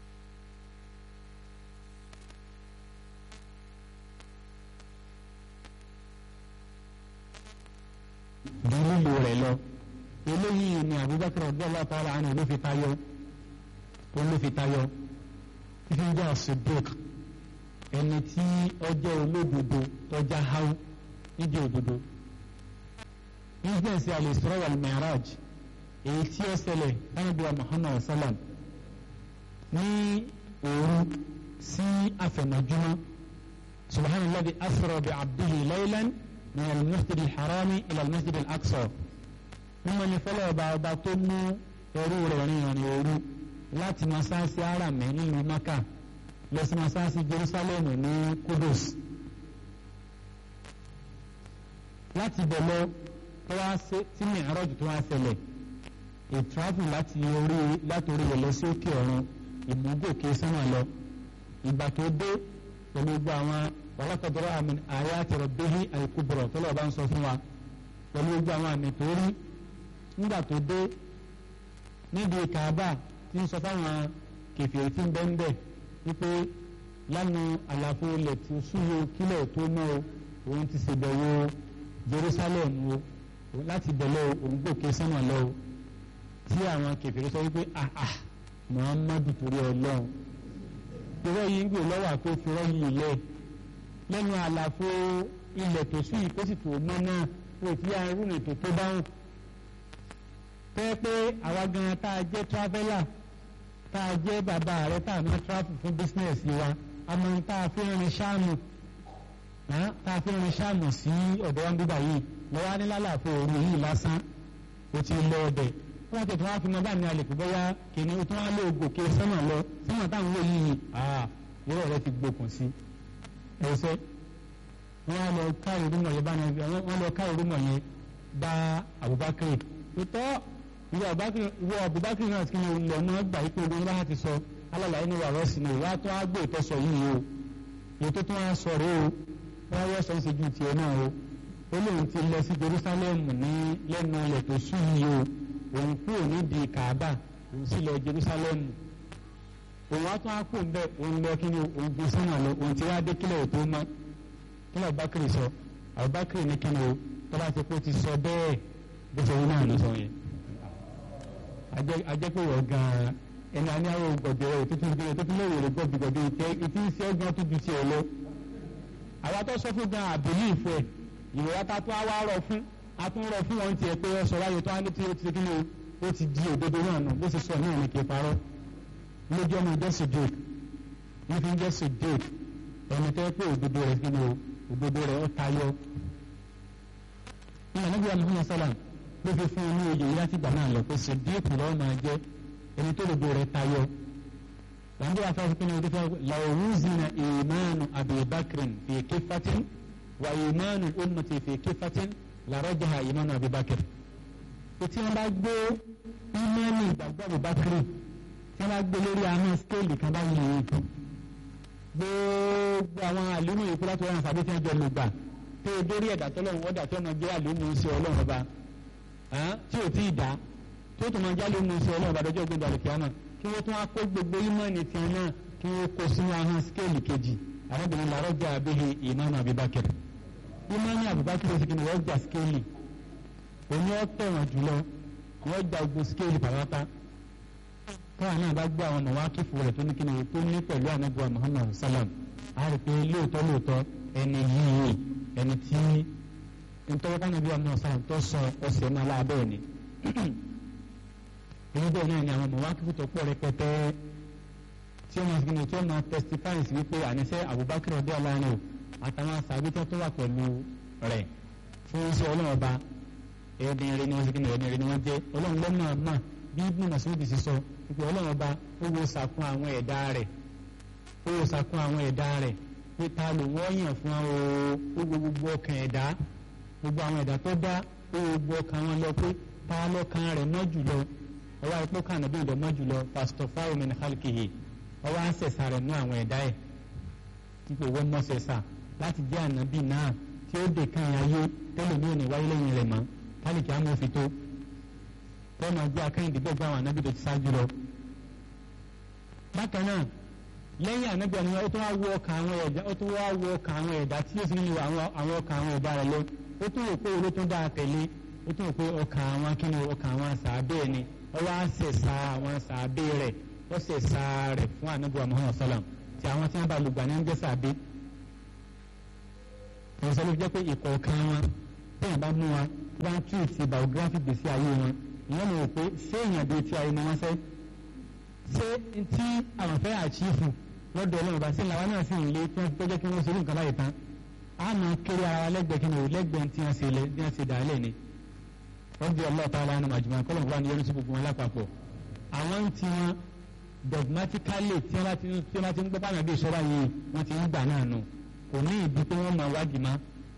ju lílo rẹ̀ lọ eléyìí ni Abubakar radiyallahu ta'ala anhu ló fi tayọ ló fi tayọ fífi ń jẹ́ as-Siddiq ẹni tí ọjọ́ olódodo tọ́já háú nídìí òdodo incident al-Isra wal-Mi'raj èyí tí ó ṣẹlẹ̀ lánàbíwá Muhammad sallam ní òru sí àfẹ̀mọ́júmọ́ subhana alladhi asra bi abdihi laylan min al-masjid al-harami ila al-masjid al-aqsa mímọ́ ní fọlọ́ ọba ọba tó mú ẹrú rẹ̀ rìn ìrìn òru láti masáàsì aramẹ nílùú maka lọ sí masáàsì jerusalem ní kudus láti bẹ̀ lọ tó wá sí tí mi'raj tó wá ṣẹlẹ̀ ìtráfù láti orí látòrí rẹ̀ lọ sí òkè ọ̀run ìmúgòkè sánmà lọ ìgbà tó dé pẹ̀lú gbogbo àwọn wàlákàdúrà àmì ayati rabbihi al-kubra tó lọ́ọ́ bá ń sọ fún wa pẹ̀lú gbogbo àwọn àmì tó rí nígbà tó dé níbi kaaba tí ń sọ fáwọn kẹfìrì tí ń bẹ́ ń bẹ̀ wípé lánàá àlàfo ilẹ̀ tí súnmọ́ kílẹ̀ tó mọ́ o òun ti ṣèbẹ̀wò Jerusalem o láti bẹ̀lẹ̀ òun gòkè sánmà lọ o tí àwọn kẹfìrì sọ wípé àà Muhammadu torí Ọlọ́run irọ́ yìí ń gbé lọ́wọ́ àti òfurọ́ yìí lẹ̀ lẹ́nu àlàfo ilẹ̀ tó sùn yìí kó sì tó mọ́ náà kó tí arúgbó ètò tó dáhùn tẹ́ pé àwa gan tá a jẹ́ traveller tá a jẹ́ bàbá rẹ tá a máa travel fún business wa a máa tá a fi rin ṣáàmù tá a fi rin ṣáàmù sí ọ̀dọ̀ wọn bíbá yìí lọ́wọ́ ní lálàfo òru yìí lásán o ti lọ ọbẹ̀ wọ́n ti tún wá fi mọ báyìí ní alẹ́ kó bọ́yá kìíní o tún wá lé gòkè sánmà lọ sánmà táwọn wò yìí ìrọ̀ rẹ ti gbókun sí ẹ̀sẹ̀ wọ́n á lọ ká ìrúmọ̀ yẹn bá wọ́n lọ ká ìrúmọ̀ yẹn bá Abubakar tó ìwọ Abubakar náà kí ni lọ náà gbà yípo ogun bá ti sọ alàlàyé ní wàrọ̀ sí ni ìwà tó á gbé ìtọ́sọ yìí o èyí tó tún á sọ rèé o wọ́n yọ sọ ń ṣe ju tiẹ̀ náà o ó lóun ti lọ sí Jerusalem ní lẹ́nu ilẹ̀ tó sùn yìí o òun kúrò nídìí Kaaba òun sì lọ Jerusalem òun wá tún á kú bẹ́ẹ̀ òun lọ kí ni òun gbé sánà lọ òun ti wá dé kílẹ̀ tó mọ́ kílẹ̀ Abubakar sọ Abubakar ní kí ni o tọ́lá ti kó ti sọ bẹ́ẹ̀ bó ṣe wí náà ló sọ yẹn ajẹ́pẹ̀wọ̀ gan-an ẹni a ní àwọn gbọ̀dọ̀ rẹ̀ tó tún gbé tó tún léwèrè gbọ̀dọ̀gbọ̀dọ̀ ìtẹ́ ìtí ń ṣe ọgbọ́n tó ju tiẹ̀ lọ. àwa tó sọ fún gan àbílí ìfẹ́ ìrora ta tún á wá rọ fún a tún rọ fún wọn tiẹ̀ pé ọ sọ wáyé tó á ní tí ó ti kí ni ó ti di òdodo náà nù bó ṣe sọ náà ní kí n parọ́ lójú ọmọ ìjọ sèdèk ní fi ń jẹ́ sèdèk ẹni tẹ́ pé òdodo rẹ̀ kí ni o òdodo rẹ̀ ó tayọ. ní ànábì Muhammad sallam ló fi fún un ní oyè yìí láti gbà náà lọ pé sèdèk lọ́wọ́ máa jẹ́ ẹni tó òdodo rẹ̀ tayọ. wàá dé afẹ́ fún mi ní làwùzínà ìmánu abibakirin fi kéfatin wà ìmánu ummati fi kéfatin làrọ́jà ìmánu abibakir. ètí wọn bá gbé ìmánu ìgbàgbọ́ abibakiri tí wọ́n gbé lórí àwọn skéèlì kan báyìí lè yìí gbogbo àwọn àlùmọ̀ yìí kúlá tó wọn sàbí tí wọ́n jẹ lùgbà tó o dórí ẹ̀dá tọ́lọ́run wọ́n dà tó ọmọ jẹ́ àlùmọ̀ sí ọlọ́run ọba tí ò tí ì dá tó tó máa jẹ́ àlùmọ̀ sí ọlọ́run ọba dọ́jọ́ gbé balẹ̀ kíámà kí wọ́n tún wá kó gbogbo ìmọ̀ọ́nì tiẹ̀ náà kí wọ́n kó sínú àwọn skéèlì kejì arábìnrin làárọ̀ jẹ́ abihi ìmáàmù Abubakar ìmáàmù Abubakar ó sì kí ni wọ́n jà skéèlì òní ọ̀ tẹ̀wọ̀n jùlọ wọ́n jà ogun skéèlì pàápàá káwọn náà bá gbọ́ àwọn mọ̀wákìfù rẹ̀ tó ní kí ni tó ní pẹ̀lú anabiwa muhammad salam a rí pé lóòótọ́ lóòótọ́ ẹni yìí ẹni tí ntọ́wọ́ kánabiwa muhammad salam tó sọ ọ̀sẹ̀ náà lábẹ́ ni èyí bẹ́ẹ̀ náà ni àwọn mọ̀wákìfù tó pọ̀ rẹpẹtẹ tí ó máa fi ni tí ó máa testify sí wípé àníṣe abubakar ọdẹ aláàánú àtàwọn sàbítẹ́ tó wà pẹ̀lú rẹ̀ fún iṣẹ́ ọlọ́run ọba ẹni rẹ ni wọ́n ti kí ni ẹni rẹ ni wọ́n jẹ́ ọlọ́run lọ́mọ àmà bí ibùdó masudi ti sọ ìpè ọlọ́run ọba ó wo sàkún àwọn ẹ̀dá rẹ̀ ó wo sàkún àwọn ẹ̀dá rẹ̀ pé ta ló wọ́n yàn fún ọ ó wo gbogbo ọkàn ẹ̀dá gbogbo àwọn ẹ̀dá tó dá ó wo gbogbo ọkàn wọn lọ pé ta lọ́kàn rẹ̀ mọ́ jùlọ ọwọ́ àìpọ́ kan nàbí ìdọ̀ mọ́ jùlọ pásítọ̀ fáwọn min khalqihi ọwọ́ àṣẹ̀sà rẹ̀ nú àwọn ẹ̀dá ẹ̀ ipò wọ́n mọ́ ṣẹ̀sà láti jẹ́ ànábì náà tí ó dè kan ayé tẹ́lẹ̀ ní òní wáyé lẹ́yìn rẹ̀ mọ́ kálíkì àmọ́ fi tó tọ́nà ọjọ́ akẹ́yìndé bẹ́ẹ̀ gbọ́ àwọn ànábì tó ti ṣáájú lọ. bákan náà lẹ́yìn ànábì àná ó tún wá wọ ọkàn àwọn ẹ̀dá ó tún wá wọ ọkàn àwọn ẹ̀dá tí yóò sì nílò àwọn ọkàn àwọn ẹ̀dá rẹ̀ lọ ó tún wò pé owó tún dáa tẹ̀lé ó tún wò pé ọkàn àwọn akíní ọkàn àwọn sàábẹ́ ẹ̀ ni ó wá ṣẹ̀ṣà àwọn sàábẹ́ rẹ̀ ó ṣẹ̀ṣà rẹ̀ fún ànábì Muhammad sallam tí àwọn tí wọ́n bá lùgbà ní ń jẹ́ sàábẹ́ ìrọ̀sẹ̀ ló jẹ́ pé ìkọ̀ọ̀kan wọn tẹ́yìn bá mú wa tí wọ́n tún ti biography gbèsè ayé wọn ìyẹn mọ̀ pé ṣé èèyàn bíi ti ayé ni wọ́n sẹ́ ṣé tí àwọn fẹ́ àchífù lọ́dọ̀ ọlọ́run bá sí làwọn náà sì ń lé tó jẹ́ kí wọ́n ṣe irú nǹkan báyìí tán á máa kéré ara lẹ́gbẹ̀ẹ́ kí ni o lẹ́gbẹ̀ẹ́ tí wọ́n ṣe lẹ́ bí wọ́n ṣe dà á lẹ̀ ni wọ́n di ọlọ́ọ̀ta aláàánú màjùmọ̀ kọ́lọ̀ wà ní yẹnu sí gbogbo wọn lápapọ̀ àwọn ń ti wọn dogmatically tí wọ́n bá ti tí wọ́n bá ti ń gbọ́ bá nàbí ìṣọ́ra yìí wọ́n ti ń gbà náà nù kò ní ìdí pé wọ́n máa wádìí má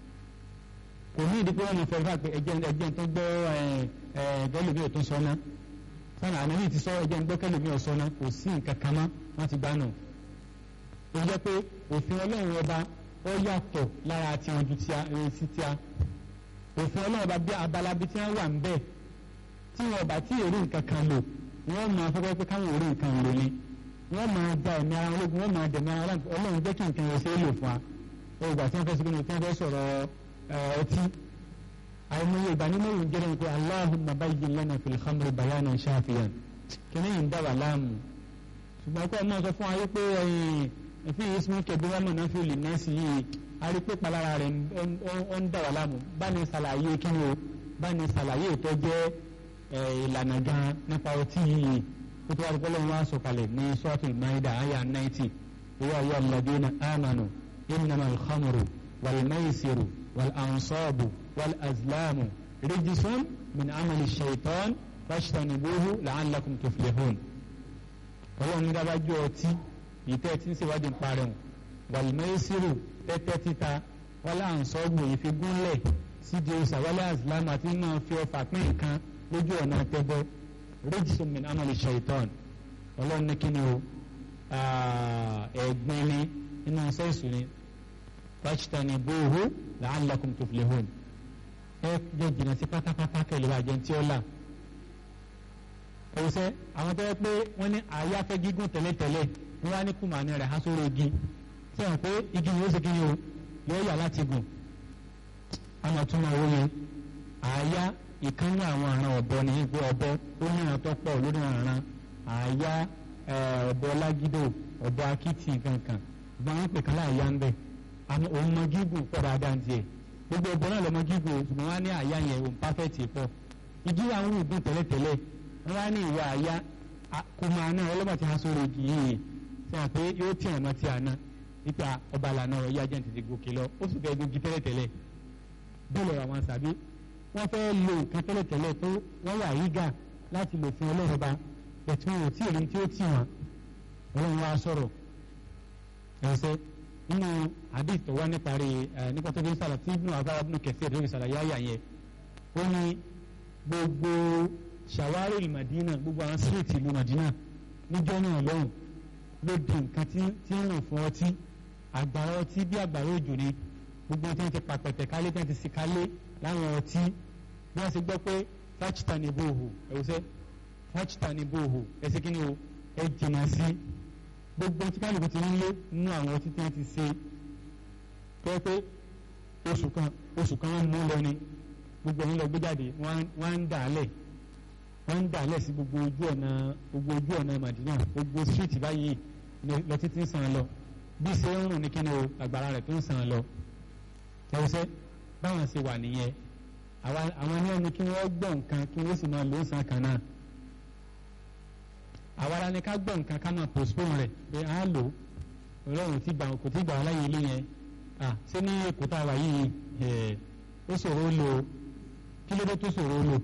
kò ní ìdí pé wọ́n máa fẹ́ẹ́ fà pé ẹjẹ́ ẹjẹ́ tó gbọ́ gẹ́lùmí ò tó sọ ná sọ́nà ànábì ti sọ ẹjẹ́ ń gbọ́ kẹ́lùmí ò sọ ná kò sí nǹkan kan mọ́ wọ́n ti gbà nù ó jẹ́ pé òfin ọlọ́run ọba ó yàtọ̀ lára tí wọn ju sí tíá òfin ọlọ́run ọba bí abala bí tí wọ́n wà ń bẹ̀ tí wọn bá tí èrè nǹkan kan lò wọ́n máa fọ́pẹ́ pé káwọn èrè nǹkan lò ni wọ́n máa da ẹ̀mí ara ológun wọ́n máa dẹ̀mí ara ọlọ́run jẹ́ kí nǹkan yẹn ṣe é lò fún wa ọgbà tí wọ́n fẹ́ sọ pé tí wọ́n fẹ́ sọ̀rọ̀ ọtí àìmọye ìbánimọ̀rún jẹ́rẹ̀ ní pé Allahumma bayyin lana fil khamri bayanan shafiyan kíní yìí ń dá wà láàmú ṣùgbọ́n kọ́ ẹ máa sọ fún wa wípé fi ismu kẹbi wọn mọ̀nà fi lè nẹ́ẹ̀sì yìí a rí pé palára rẹ̀ ó ń dà wà láàmú bá ní ṣàlàyé kí ni o bá ní ṣàlàyé tó jẹ́ ìlànà gan nípa ọtí yìí kó tó wá rí pọ́lọ́run wá sọ̀kalẹ̀ ní suratul Maida àyà 90 ìwà ìyá alladhina amanu innama al-khamru wal-maisiru wal-ansabu wal-azlamu rijsun min amali shaitan fajtanibuhu la'allakum tuflihun ọlọ́run ní dábàjọ́ ọtí ìtẹ́ tí ń ṣèwádìí ń parẹ́ wọn wàlùmẹ́sìrù tẹ́tẹ́ títa wálé ànsọ́gbò ìfigúnlẹ̀ sídìí ọ̀sà wálé àsìlámù àti máa fi ọfà pín nǹkan lójú ọ̀nà tẹ́bọ̀ rẹ́jísọ̀ min amali shaitan ọlọ́run ní kíni o ẹ̀gbin ni inú sẹ́ẹ̀sì ni fajtanibuhu la'allakum tuflihun ẹ jẹ́ jìnnà sí pátápátá kẹlẹ́ bàjẹ́ tí ó là ọ̀sẹ̀ àwọn tó yẹ pé wọ́n ní àyà fẹ́ gígùn tẹ́lẹ̀tẹ́lẹ̀ wọ́n wá ní kùmàní rẹ̀ há sórí igi sẹ́wọ̀n pé igi yóò ṣe kíni o yóò yà láti gùn àwọn àtúmọ̀ owó yẹn àyà ìkànnì àwọn àrùn ọ̀bọ ní ìgbé ọ̀bọ ó ní ìrántọ́ pọ̀ lórí àrùn àyà ọ̀bọ lágídò ọ̀bọ akitì kankan ṣùgbọ́n wọ́n pè kálá àyà ń bẹ̀ àmọ́ òun mọ gígùn pọ̀ dáadáa ń tiẹ̀ gbogbo ọ̀bọ náà lọ mọ gígùn ṣùgbọ́n wọ́n á ní àyà yẹn òun pàfẹ́tì pọ̀ igi àwọn òògùn tẹ́lẹ̀tẹ́lẹ̀ wọ́n á ní ìwà àyà kùmàní ọlọ́mọ ti há sórí igi yìí sẹ́yìn pé yóò tí ẹ̀ mọ́ tí a ná nípa ọba àlànà ọ̀rọ̀ yájẹ́ ti ti gòkè lọ ó sì fẹ́ gòkè tẹ́lẹ̀tẹ́lẹ̀ bẹ́ẹ̀ lọ́rọ̀ àwọn sàbí wọ́n fẹ́ lo nǹkan tẹ́lẹ̀tẹ́lẹ̀ tó wọ́n wà yígà láti lò fún ọlọ́run ba ẹ̀tí wọn ò tí èyí tí ó tì wọ́n ọlọ́run wa sọ̀rọ̀ ẹ̀sẹ̀ nínú àdìs tó wá níparí nípa tó fi ń sàlọ̀ tí ibùnú àbára ibùnú kẹsì ẹ̀dọ́ ìsàlàyé àyà yẹn ó ní gbogbo ṣàwárí ìlú Madina gbogbo àwọn síríìtì ìlú Madina níjọ́ náà lọ́hùn ló di nǹkan tí tí ń rìn fún ọtí àgbàrá ọtí bí àgbàrá òjò ni gbogbo tí wọ́n ti pàpẹ̀tẹ̀ kálé tí wọ́n ti sì kálé láwọn ọtí bí wọ́n ti gbọ́ pé fáchítà ní bòhù ẹ̀wùsẹ́ fáchítà ní bòhù ẹ̀sìn kí ni o ẹ jìnnà sí gbogbo tí kálukú ti ń lé nínú àwọn ọtí tí wọ́n ti ṣe pé pé oṣù kan oṣù kan wọ́n mú lọ ni gbogbo ẹ̀yin lọ gbé jáde wọ́n ń dà á lẹ̀ wọ́n ń dà á lẹ̀ sí gbogbo ojú ọ̀nà gbogbo ojú ọ̀nà Madina gbogbo street báyìí lọ títí ń sàn lọ bí ṣe ń rùn ní kíni o àgbàrá rẹ̀ tó ń sàn lọ ẹ̀wọ̀sẹ̀ báwọn ṣe wà nìyẹn àwọn ní ẹni kí wọ́n gbọ́ nǹkan kí wọ́n sì máa lò ó sàn kan náà àwa ara ni ká gbọ́ nǹkan ká máa postpone rẹ̀ pé à ń lò ó ọlọ́run ti gbà kò tí gbà wọ́n láyé ilé yẹn à ṣé ní èkó tá a wà yìí ó ṣòro ó lò ó kí ló dé tó ṣòro ó lò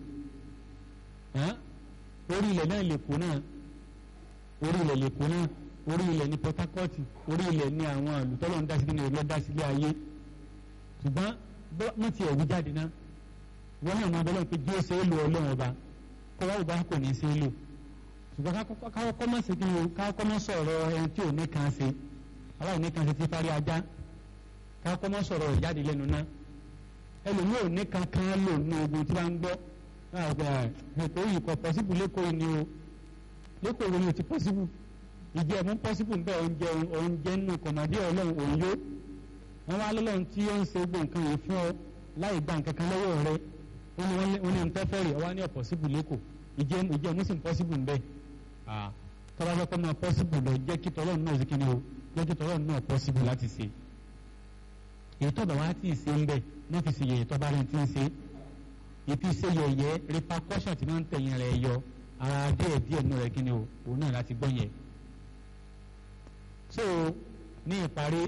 orí ilẹ̀ náà lè kó náà orí ilẹ̀ lè kó náà orí ilẹ̀ ní Port Harcourt orí ilẹ̀ ní àwọn àlùtọ́lọ̀ ń dásí nínú ìlú dásílẹ̀ ayé ṣùgbọ́n wọ́n ti ẹ̀wú jáde náà wọ́n náà máa bọ́lọ́ pé bí ó ṣe é lo ọlọ́run ọba kó wá ọba kò ní í ṣe é lò ṣùgbọ́n káwọ́ kọ́ mọ́ sí kí o káwọ́ kọ́ mọ́ sọ̀rọ̀ ẹni tí ò ní kan ṣe aláìní kan ṣe ti fárí ajá káwọ́ kọ́ mọ́ sọ̀rọ̀ ìjáde lẹ́nu náà ẹlòmíì ò ní kan kan lò ní ogun tí wọ́n ń gbọ́ ètò yìí kọ pọ́sibù lẹ́kọ̀ọ́ ni o lẹ́kọ̀ọ́ ni o ti pọ́sibù ìjẹ́ ẹ̀mú pọ́sibù ń bẹ́ oúnjẹ oúnjẹ nínú kọ̀mọ̀dé ọlọ́run òun yó wọ́n wá lọ́lọ́run tí ó ń ṣe gbogbo nǹkan yìí fún ọ láì gba nǹkan kan lọ́wọ́ rẹ wọ́n ní nǹkan fẹ́rẹ̀ ọwá ní ọ̀pọ̀sibù lẹ́kọ̀ọ́ ìjẹ́ ìjẹ́ ẹ̀mú sì ń pọ́sibù ń bẹ́ tọ́ba fẹ́ kọ́ máa pọ́sibù lọ jẹ́ kí tọ́lọ́run náà ṣe kí ni o jẹ́ kí tọ́lọ́run náà pọ́sibù láti ṣe èyí tọ́ba wá tí ì ṣe ń bẹ̀ náà fi ṣe yẹ̀yẹ̀ tọ́ba rẹ̀ ti ń ṣe ìfi ṣe yẹ̀yẹ́ repercussion tí wọ́n ń tẹ̀yìn rẹ̀ yọ ara díẹ̀ díẹ̀ nù rẹ̀ kí ni o òun náà láti gbọ́ yẹn. so ní ìparí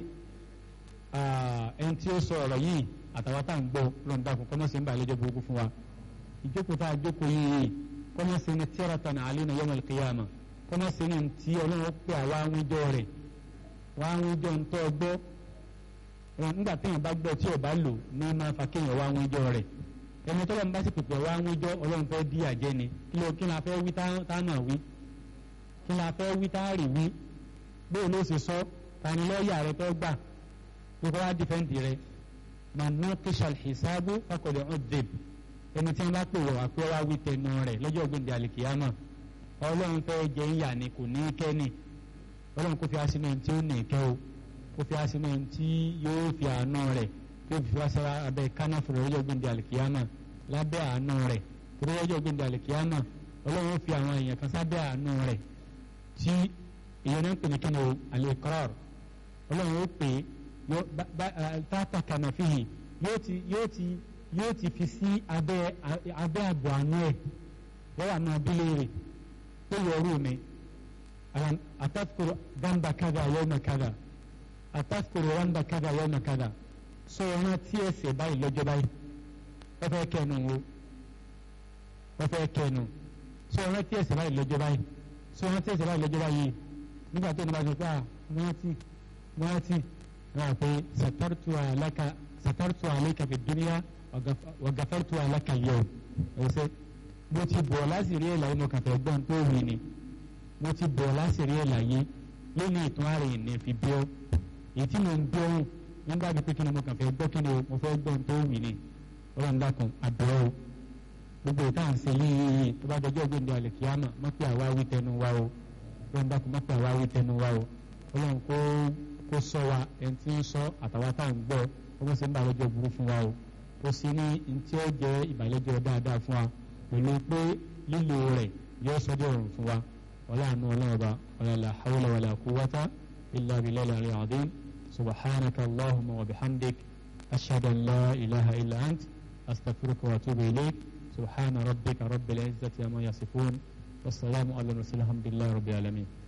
ẹni tí ó sọ ọ̀rọ̀ yìí àtàwọn tá à ń gbọ́ lọ́nà dàkún kọ́mọ́sí ń bà lẹ́jọ́ burúkú fún wa ìjókòó tá a jókòó yìí kọ́mọ́sí ni tiratan alina yawmal qiyamah kọ́mọ́sí ni tí ọlọ́run pè àwa àwùjọ rẹ̀ wá àwùjọ ń tọ́ gbọ́ nígbà téèyàn bá gbọ́ tí ò bá lò ní máa fa kéèyàn wá àwùjọ rẹ̀ ẹni tọ́lọ́ bá sì pèpè wá àwùjọ ọlọ́run fẹ́ dí àjẹ́ ni kí ló kí la fẹ́ wí tá náà wí kí la fẹ́ wí tá rì wí bóò ló ṣe sọ tani lọ́ọ̀yà rẹ tó gbà pípọ́ wá dìfẹ́ǹdì rẹ màmá kíṣàl hisabu fakọ̀dẹ̀ ọ̀dẹ̀b ẹni tí wọ́n bá pè wọ̀ wá pé wá wí tẹnu rẹ̀ lọ́jọ́ gbẹ̀ndẹ̀ àlìkìyàmọ̀ ọlọ́run fẹ́ jẹ ìyà ni kò ní kẹ́ni ọlọ́run kò fi aṣínú ẹni tí ó nì kẹ́ o kò fi aṣínú ẹni tí yóò fi àánú rẹ̀ tó fi wá sára abẹ́ kánáfù rẹ̀ lọ́jọ́ gbẹ̀ndẹ̀ àlìkìyàmọ̀ lábẹ́ àánú rẹ̀ torí lọ́jọ́ gbẹ̀ndẹ̀ àlìkìyàmọ̀ ọlọ́run fi àwọn èèyàn kan sábẹ́ àánú rẹ̀ tí ìyẹn náà ń pè ní kíni o al-iqrar ọlọ́run ó pè é tata kànáfìhì yóò ti yóò ti yóò ti fi sí abẹ́ abẹ́ àbọ̀ àánú ẹ̀ wọ́n wà náà bí léèrè tó yọ ọrú mi àtàkùrù gàmbà kàdà yawma kàdà àtàkùrù gàmbà kàdà yawma kàdà sọ wọn tí ẹsẹ̀ báyìí lọ́jọ́ báyìí wọ́n fẹ́ kẹnu wo wọ́n fẹ́ kẹnu sọ wọn tí ẹsẹ̀ báyìí lọ́jọ́ báyìí sọ wọn tí ẹsẹ̀ báyìí lọ́jọ́ báyìí nígbà tó ní bá sọ pé à wọ́n ti wọ́n ti wọ́n pé satartu alaka satartu alaka fi dunya wa gafartu alaka al-yawm ẹsẹ mo ti bọ̀ lásìrí ẹ̀ láyé mo kàn fẹ́ gbọ́n tó wì ni mo ti bọ̀ lásìrí ẹ̀ láyé lónìí ìtún ààrẹ ìní fi bí ọ́ èyí tí mo ń bí ọ́hún nígbà tí pé kí ni mo kàn fẹ́ gbọ́ kí ni mo fẹ́ gbọ́n tó wì ni ọlọ́run dákun àbẹ̀wò gbogbo ìta à ń ṣe yíyí tó bá dọjọ́ gbòǹde àlè kíámà má pé àwa wí tẹnu wa o ọlọ́run dákun má pé àwa wí tẹnu wa o ọlọ́run kó kó sọ wa ẹni tí ń sọ àtàwọn tá à ń gbọ́ ọmọ sì ń bàlẹ́jọ́ burú fún wa o kó sì ní ntí ó jẹ́ ìbàlẹ́jọ́ dáadáa fún wa pẹ̀lú pé lílo rẹ̀ yóò sọ́dọ̀ ọ̀run fún wa wala àánú ọlọ́run ọba wala la hawla wala quwwata illa billahi al-aliyyil azim subhanaka allahumma wa bihamdik ashhadu an la ilaha illa ant astaghfiruka wa atubu ilayk subhana rabbika rabbil izzati amma yasifun wassalamu ala mursalin alhamdulillahi rabbil alamin